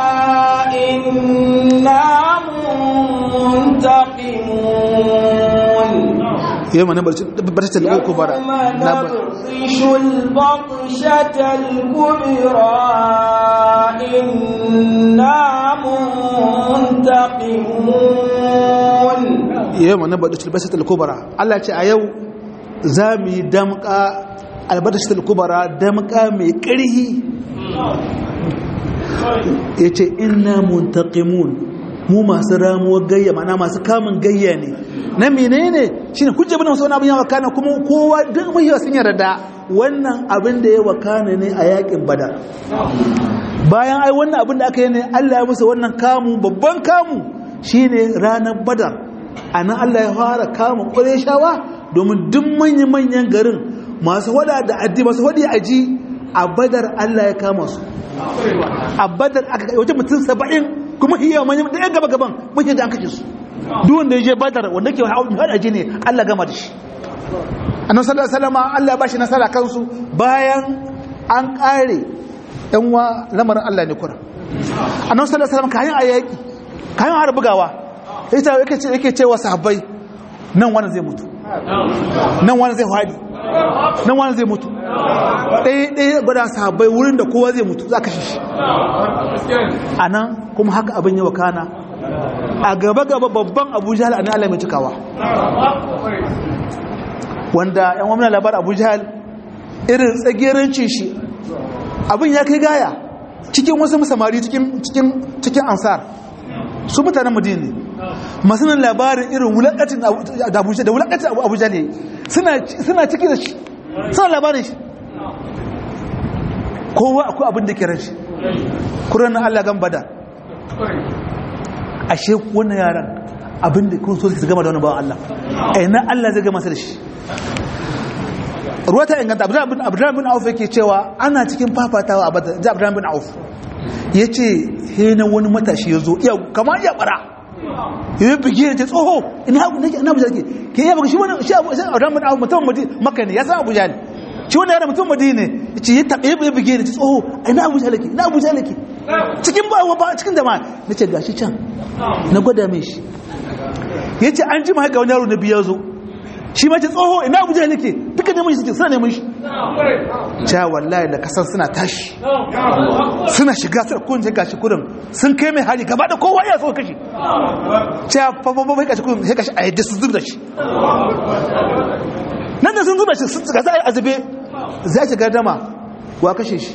إنا منتقمون yau mana bacci bacci da uku bara يوم na ba نبطش البطشة الكبرى إنا منتقمون yau mana bacci bacci da kubara Allah ce a yau za mu yi damka albarkaci da kubara damka mai ƙarhi ya ce ina muntaqimun mu masu ramuwar gayya mana masu kamun gayya ne na menene shine hujja bin wasu wani abin ya wakana kuma kowa duk mahiya sun yarda wannan abin da ya wakana ne a yakin badar bayan ai wannan abin da aka yi ne Allah ya musu wannan kamu babban kamu shine ranar badar a nan Allah ya fara kama ƙwarishawa domin duk manya-manyan garin masu wada da addi masu wadi aji a badar Allah ya kama su a badar aka wajen mutum saba'in kuma iya manyan da yan gaba-gaban muke da an kashe su duk wanda ya je badar wanda ke haɗa aji ne Allah gama da shi annan sallallahu alaihi wasallam Allah ya bashi nasara kansu bayan an ƙare yan wa lamarin Allah ne kura annan sallallahu alaihi wasallam kayan ayyaki kayan har bugawa ita yake ce yake cewa sahabbai nan wani zai mutu nan wani zai hadi nan wani zai mutu ɗaya ɗaya gwada sahabbai wurin da kowa zai mutu za ka shi a nan kuma haka abin yi wakana a gaba-gaba babban abu jihal a nan mai cikawa wanda yan wamna labar abu jihal irin tsagerancin shi abin ya kai gaya cikin wasu samari cikin ansar su mutanen madina ne masu nan labarin irin wulakatin da abuja da wulakatin abuja ne suna ciki da shi suna labarin shi kowa akwai abin da ke ran shi kuran na allah gan bada ashe wannan yaran abin da kun so su gama da wani bawan allah a yana allah zai gama su da shi ruwa ta inganta abdullahi bin auf yake cewa ana cikin fafatawa a bada da abdullahi bin auf ya ce hena wani matashi ya zo kama iya bara ya bige ya ce tsoho ina abuja ke ke yi baka shi wani shi abdullahi bin auf mutum maka ne ya san abuja ne shi wani yana mutum madina ne ya ce ya taɓe ya bige ya ce tsoho ina abuja lake ina abuja lake cikin ba ba cikin jama'a na ce gashi can na gwada mai shi ya ce an ji ma haka wani yaro na biya zo shi mace tsoho ina abuja nake duka neman shi suke suna neman shi cewa wallahi da kasan suna tashi suna shiga suna kun je gashi kudin sun kai mai hari gaba da kowa ya so kashi cewa fafafa mai kashi kudin sai kashi a yadda sun zubda shi nan da sun zubda shi sun tsaka sai azube za shi gardama wa kashe shi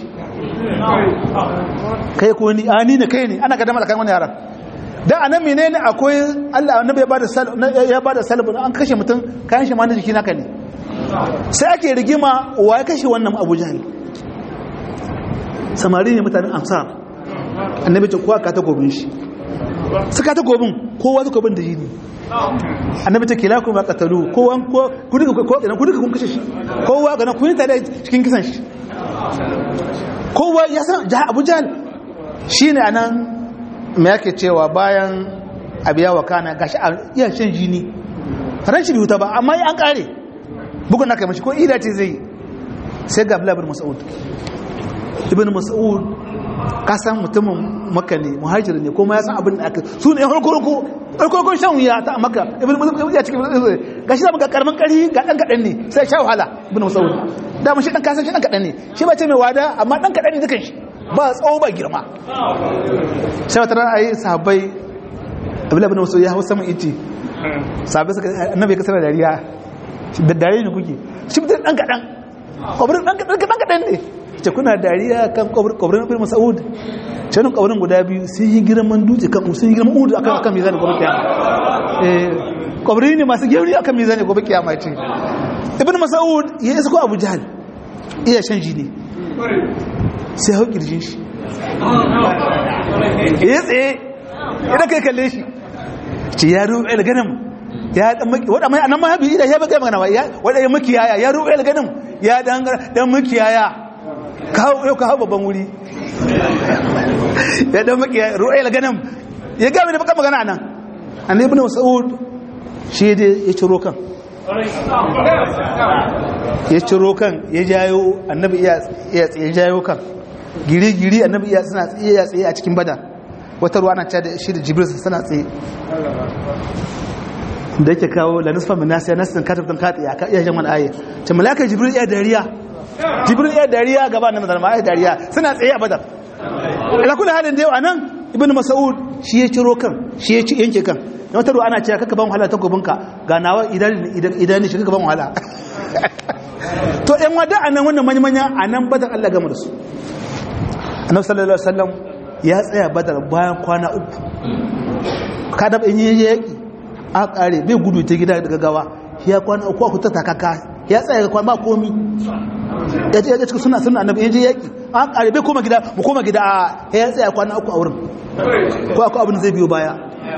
kai ko ni ani ne kai ne ana gardama da kan wani yaran da anan menene akwai Allah annabi ya bada sal ya bada salbu an kashe mutum kayan shi ma na jiki naka ne sai ake rigima wa ya kashe wannan Abu Jahl samari ne mutanen Ansar annabi ta kowa ka ta gobin shi suka ta gobin kowa ta gobin da jini annabi ta kila kuma qatalu kowa ko ku duka ko ku duka kun kashe shi kowa ga na kun tare cikin kisan shi kowa ya san Abu Jahl shine anan me yake cewa bayan abiya wa kana gashi a iya shan jini ran shi bai huta ba amma an kare bugun na kai mashi ko ida ce zai sai ga Abdullah ibn Mas'ud ibn Mas'ud ka san mutumin Makka ne muhajir ne kuma ya san abin da aka su ne farko farko farko shan wuya ta Makka ibn Mas'ud ya cikin gashi da ga karamin kari ga dan kadan ne sai sha wahala ibn Mas'ud da mun shi dan kasan shi dan kadan ne shi ba ce mai wada amma dan kadan ne dukan shi ba tsawo ba girma sai wata ran ayi sahabbai Abdullah ibn Mas'ud ya hawo saman iti sahabbai suka annabi ya kasar dariya da dare ne kuke shi mutum dan kadan kwabrin dan kadan kadan ne ce kuna dariya kan kwabrin ibn Mas'ud canin kwabrin guda biyu sun yi girman dutse kan sun yi girman udu akan akan mizani gobe kiyama eh kwabri ne masu girri akan mizani gobe kiyama ce ibn Mas'ud ya isa ko Abu Jahl iya shan jini sai hau kirjin shi ya tsaye idan kai kalle shi ce ya ruwa ilganin ya dan maki wada mai anan ma bi da ya baka magana ya wada ya makiyaya ya ruwa ilganin ya dan dan makiyaya kawo yau ka hawo babban wuri ya dan makiyaya ruwa ilganin ya ga da baka magana anan annabi ibn mas'ud shi dai ya ciro kan ya ciro kan ya jayo annabi ya tsaye jayo kan giri-giri annabi ya suna tsaye ya tsaye a cikin bada wata ruwa na da shi da jibril suna tsaye da yake kawo la nisfa min nasiya nasin katabtan kati ya ka iya jaman aye ta malaka jibril ya dariya jibril ya dariya gaba na mazalma ya dariya suna tsaye a badar ala kullu halin da yau anan ibnu mas'ud shi ya ciro kan shi ya ci yanke kan na wata ruwa ana cewa kaka ban wahala ta gobinka ga nawa idan idan shi kaka ban wahala to yan wada anan wannan manya-manya anan badar Allah gama da su annabi sallallahu alaihi wasallam ya tsaya badar bayan kwana uku kada in yi yaki a kare bai gudu ta gida daga gawa ya kwana uku ku ta takaka ya tsaya ga kwana ba komi ya ce ya cikin suna suna annabi in je yaki a kare bai koma gida mu koma gida a ya tsaya kwana uku a wurin ko akwai abin zai biyo baya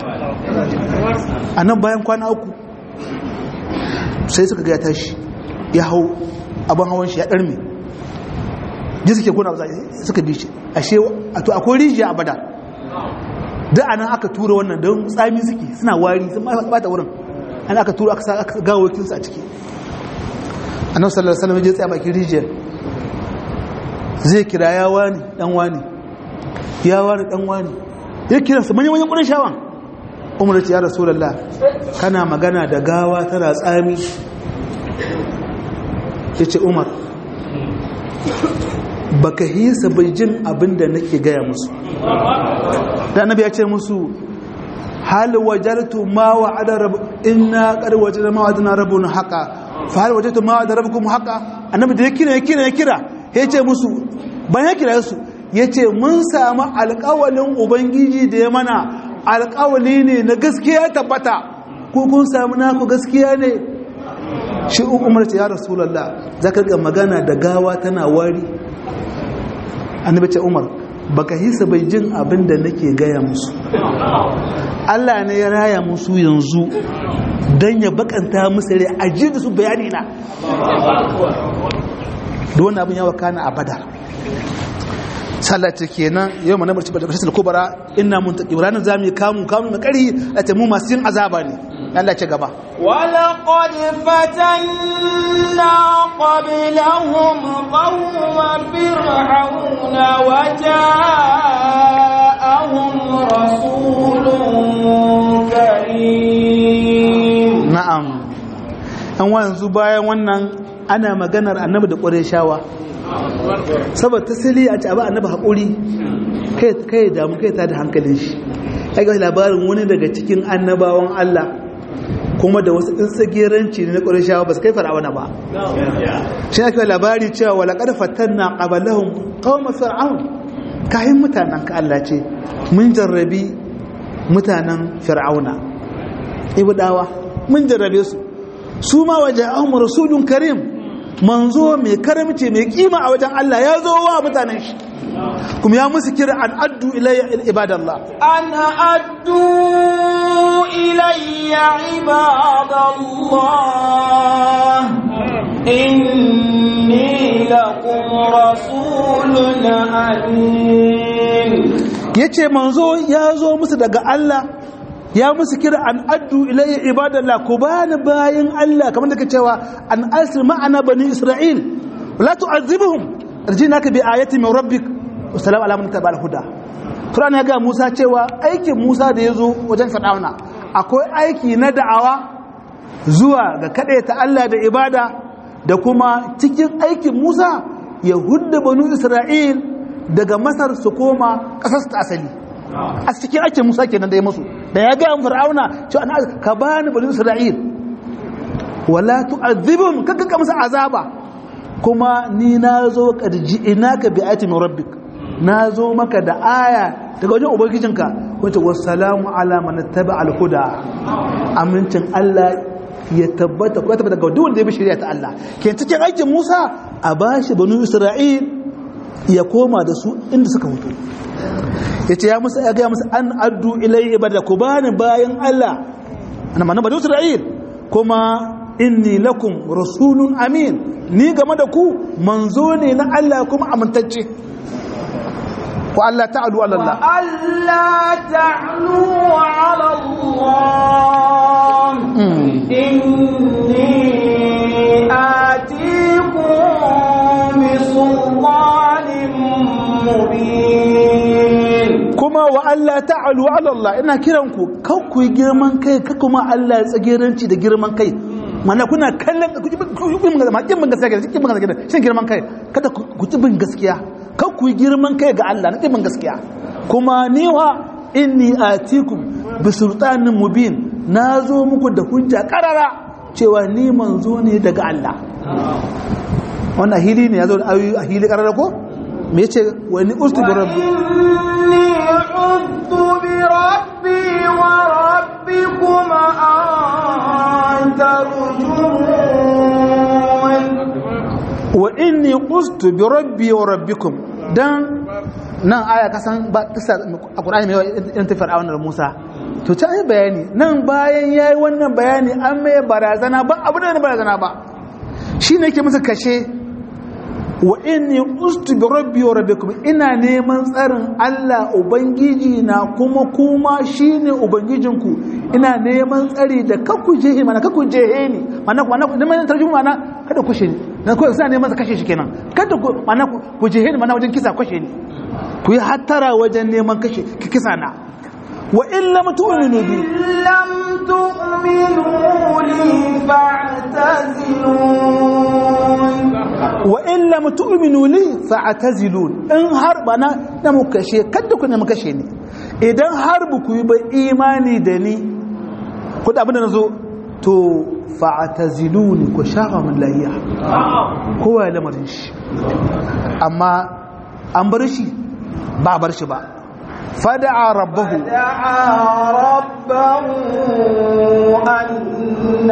a nan bayan kwana uku sai suka ga ya tashi ya hau abin hawan shi ya ɗarme ji suke kuna suka bi shi ashe to akwai rijiya a bada da anan aka tura wannan don tsami suke suna wari sun bata wurin an aka tura aka sa aka gawo wakinsu a ciki annabi sallallahu alaihi wasallam ya tsaya bakin rijiyar zai kira ya wani dan wani ya wani dan wani ya kira su manyan manyan ƙurin shawan umar ce ya rasulullah kana magana da gawa tana tsami yace umar baka hisa bai jin abin da nake gaya musu da annabi ya ce musu hal wajartu ma wa'ada rabb inna qad wajadna ma wa'adna rabbuna haqa fa hal wajadtu ma wa'ada rabbukum haqa annabi da ya kira ya kira ya kira ya ce musu bayan ya kira su ya ce mun samu alƙawalin ubangiji da ya mana alƙawali ne na gaskiya tabbata ko kun samu naku gaskiya ne shi umar ce ya rasulallah za ka ga magana da gawa tana wari annabi ce umar baka hisa bai jin abin da nake gaya musu Allah ne ya raya musu yanzu don ya bakanta musu rai a da su bayani na da wani abin ya wakana a badar sallata kenan yau mana barci da bashisul kubara inna muntaqim ranar zamu kamu kamu na kari a mu masu yin azaba ne Allah ce gaba ولقد فتنا قبلهم قوم فرعون وجاءهم رسول كريم na'am an wanzu bayan wannan ana maganar annabi da ƙureshawa saboda tasiri a ci abu annabi haƙuri kai damu kai ta da hankalin shi ya ga labarin wani daga cikin annabawan Allah kuma da wasu tsageranci ne na ƙureshawa ba su kai fara'auna ba shi ake labari cewa wala ƙarfatan na ƙabalahun ƙawon fir'aun kayan mutanen ka Allah ce mun jarrabi mutanen fir'auna ibadawa mun jarrabe su su ma waje ahun rasulun karim manzo mai karamci mai kima a wajen Allah ya zo wa mutanen shi kuma ya musu kira an addu ilayya ibadallah أن أدوا إلي عباد الله إني لكم رسول أمين yace manzo ya zo musu daga Allah ya musu kira an addu ilayya ibadallah ku bani bayin Allah kamar da ke cewa an asir ma'ana bani Isra'il la tu'azzibuhum arjinaka bi ayati min rabbik wa salam ala man tabi'al huda Qur'an ya ga Musa cewa aikin Musa da yazo wajen Fir'auna akwai aiki na da'awa zuwa ga ta Allah da ibada da kuma cikin aikin Musa ya hudda banu Isra'il daga Masar su koma ƙasar ta asali a cikin aikin Musa kenan da ya musu da ya ga Fir'auna cewa ka bani banu Isra'il wala tu'adhibum kaka ka musu azaba kuma ni nazo karji inaka bi ayati min rabbik nazo maka da aya daga wajen ubangijinka wata wassalamu ala man tabi'a al-huda amincin Allah ya tabbata ko tabbata ga duk wanda ya bi shari'a ta Allah ke cikin aikin Musa a bashi banu Isra'il ya koma da su inda suka mutu yace ya musa ya ga musu an addu ilayhi ibada ku bani bayan Allah ana mana banu Isra'il kuma inni lakum rasulun amin ni game da ku manzo ne na Allah kuma amintacce wa Allah ta'alu ala Allah wa Allah ta'alu ala Allah inni atikum bi sultanin mubin kuma wa Allah ta'alu ala Allah ina kiran ku kan ku yi girman kai ka kuma Allah ya tsageranci da girman kai mana kuna kallon ku ji bin gaskiya kin bin gaskiya kin bin gaskiya shin girman kai kada ku ji bin gaskiya kan ku yi girman kai ga Allah na kin bin gaskiya kuma niwa inni atikum bi sultanin mubin nazo muku da hujja karara cewa ni manzo ne daga Allah wannan hili ne yazo da ayoyi a hili karara ko me yace wa ni ustu bi rabbi inni udtu bi rabbi wa rabbikum an tarjumun wa inni ustu bi rabbi wa rabbikum dan nan aya kasan ba kisa a Qur'ani mai irin tafiyar a wannan Musa to ta yi bayani nan bayan yayi wannan bayani an mai barazana ba abu da barazana ba shine yake musu kashe wa inni ustu bi rabbi wa rabbikum ina neman tsarin Allah ubangiji na kuma kuma shine ubangijinku ina neman tsari da kakku jehe mana kakku jehe ni mana mana neman tarjuma mana kada ku shi na ko sai neman kashe shi kenan kada ku mana ku jehe ni mana wajen kisa kashe ni ku yi hattara wajen neman kashe kisa na wa in lam tu'minu bi lam tu'minu li fa'tazilun wa in lam tu'minu li fa'tazilun in har bana da mu kashe kada ku ne mu kashe ni idan har bu ku yi ba imani da ni ku da abin da nazo to fa'taziluni ku shafa min lahiya kowa ya lamarin shi amma an bar shi ba bar shi ba fada'a rabbahu دعا ربه أن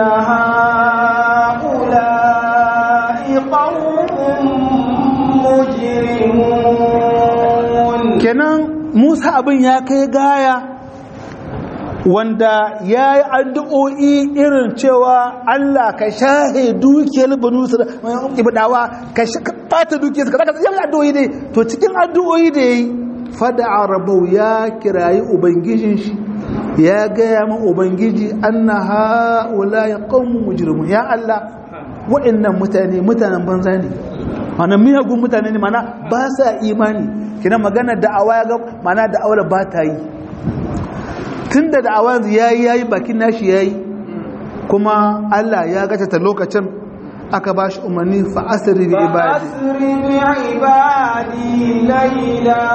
هؤلاء قوم مجرمون kenan Musa abin ya kai gaya wanda ya yi addu'o'i irin cewa Allah ka shahe dukiyar banu ibadawa ka ɓata dukiyar ka zaka yi addu'o'i ne to cikin addu'o'i da ya yi fada'a rabau ya kirayi ubangijin shi ya gaya ma ubangiji anna ha'ula ya qaumun mujrimun ya Allah wa'annan mutane mutanen banza ne mana miyagun mutane ne mana ba sa imani kina magana da'awa ya ga mana da'awar ba ta yi tunda da'awa yayi yayi bakin nashi yayi kuma Allah ya gata ta lokacin aka ba shi umarni fa asri bi ibadi فأسر بعبادي ليلا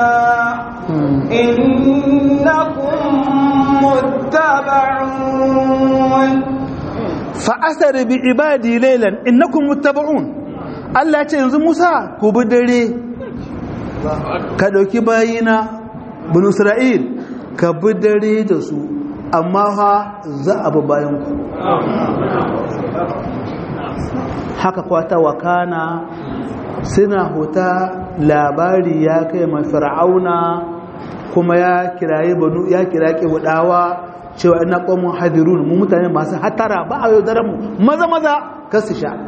إنكم متبعون fa asri bi ibadi laylan innakum muttaba'un Allah ya ce yanzu Musa ku bi dare ka dauki bayina bin Isra'il ka bi dare da su amma fa za a bi bayan ku haka kwata wakana suna huta labari ya kai ma fir'auna kuma ya kiraye banu ya kira kibudawa cewa ina qawmun hadirun mu mutane masu hatara ba a yaudaran mu maza maza kar su sha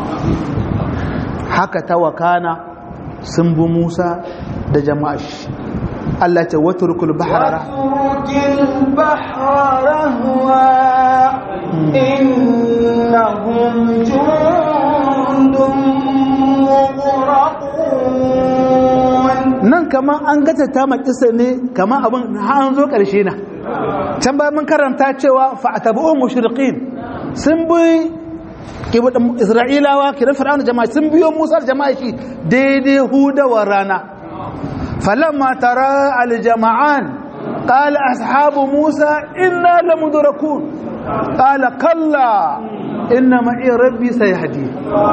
haka ta wakana sun bi Musa da jama'a shi Allah ce waturkul bahra واترك البحر رهوا إنهم جند nan kamar an gata ta makisa ne kamar abin an zo ƙarshe na can bayan mun karanta cewa fa'atabu'un mushriqin sun bi isra'ilawa kiran fir'aun jama'a sun biyo musa jama'a shi daidai hudawar rana falamma tara al-jama'an qala ashabu musa inna lamudrakun qala kalla inna ma'i rabbi sayahdi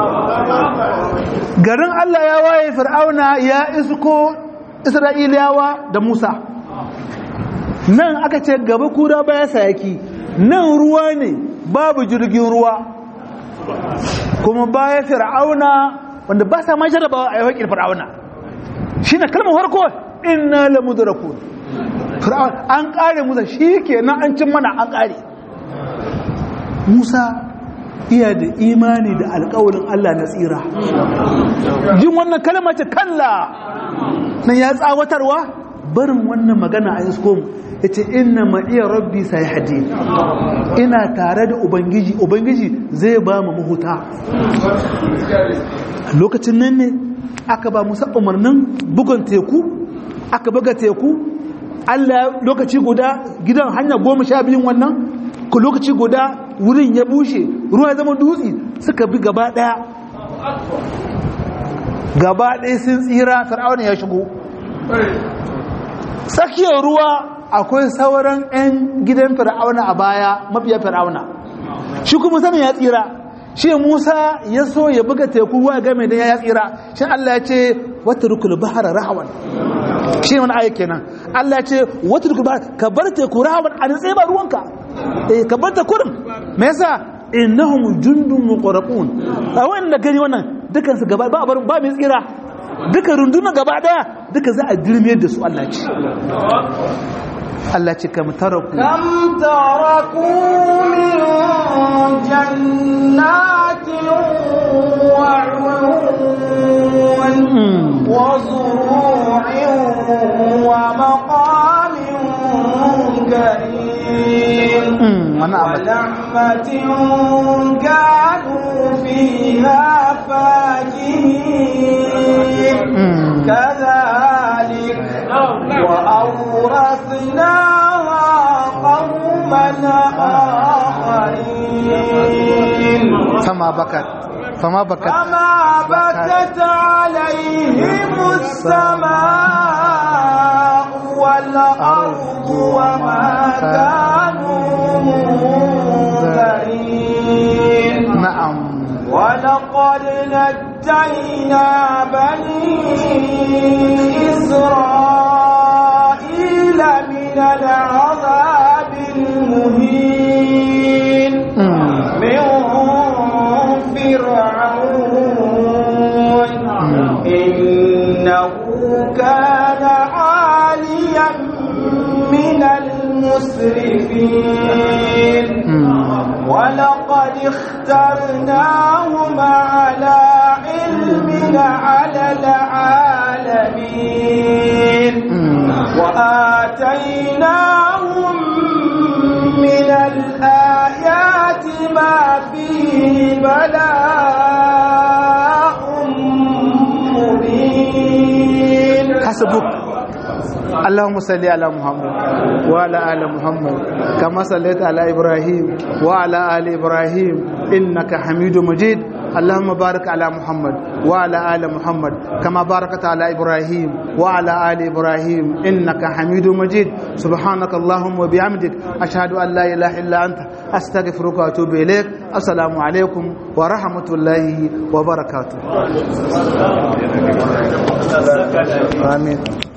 garin Allah ya waye fir'auna ya isko isra'ilawa da musa nan aka ce gaba kura baya sayaki nan ruwa ne babu jirgin ruwa kuma baya fir'auna wanda ba sa ma jarabawa a yawakin fir'auna shi na kalmar harko inna la mudrakun fir'auna an kare musa shi ke nan an cin mana an kare musa iya da imani da alkawalin allah na tsira jin wannan kalmar ce kalla nan ya tsawatarwa barin wannan magana a isko mu ya ce ina ma'iya rabbi sai hadi ina tare da ubangiji ubangiji zai ba mu mahuta lokacin nan ne aka ba musa umarnin bugun teku aka buga teku allah lokaci guda gidan hanya goma sha biyun wannan ku lokaci guda wurin ya bushe ruwa ya zama dutse suka bi gaba daya gaba daya sun tsira fir'auna ya shigo tsakiyar ruwa akwai sauran 'yan gidan fir'auna a baya mafiya fir'auna shi kuma sanin ya tsira shi musa ya so ya buga teku ruwa game da ya tsira shi allah ya ce wata rukul bahara rahawan shi wani ayi kenan allah ya ce wata rukul bahara ka bar teku rahawan a nitse ba ruwanka eh ka bar ta kurin me yasa innahum jundun muqraqun a wannan gani wannan dukan su gaba ba ba mai tsira duka rundunar gaba daya duka za a dirmiyar da su Allah ce Allah ce kam taraku kam taraku min jannatin wa uyun wa zuru'in wa maqamin karim wa na'matin kanu fiha fakihin كذلك وأورثناها قوما آخرين فما بكت فما بكت فما بكت عليهم السماء والأرض وما كانوا منذرين نعم ولقد نجينا بني إسرائيل من العذاب المهين من فرعون إنه كان عاليا من المسرفين ولقد اخترناهم على علم على العالمين وآتيناهم من الآيات ما فيه بلاء مبين حسبك اللهم صل على محمد وعلى ال محمد كما صليت على ابراهيم وعلى ال ابراهيم انك حميد مجيد اللهم بارك على محمد وعلى ال محمد كما باركت على ابراهيم وعلى ال ابراهيم انك حميد مجيد سبحانك اللهم وبحمدك اشهد ان لا اله الا انت استغفرك واتوب اليك السلام عليكم ورحمه الله وبركاته امين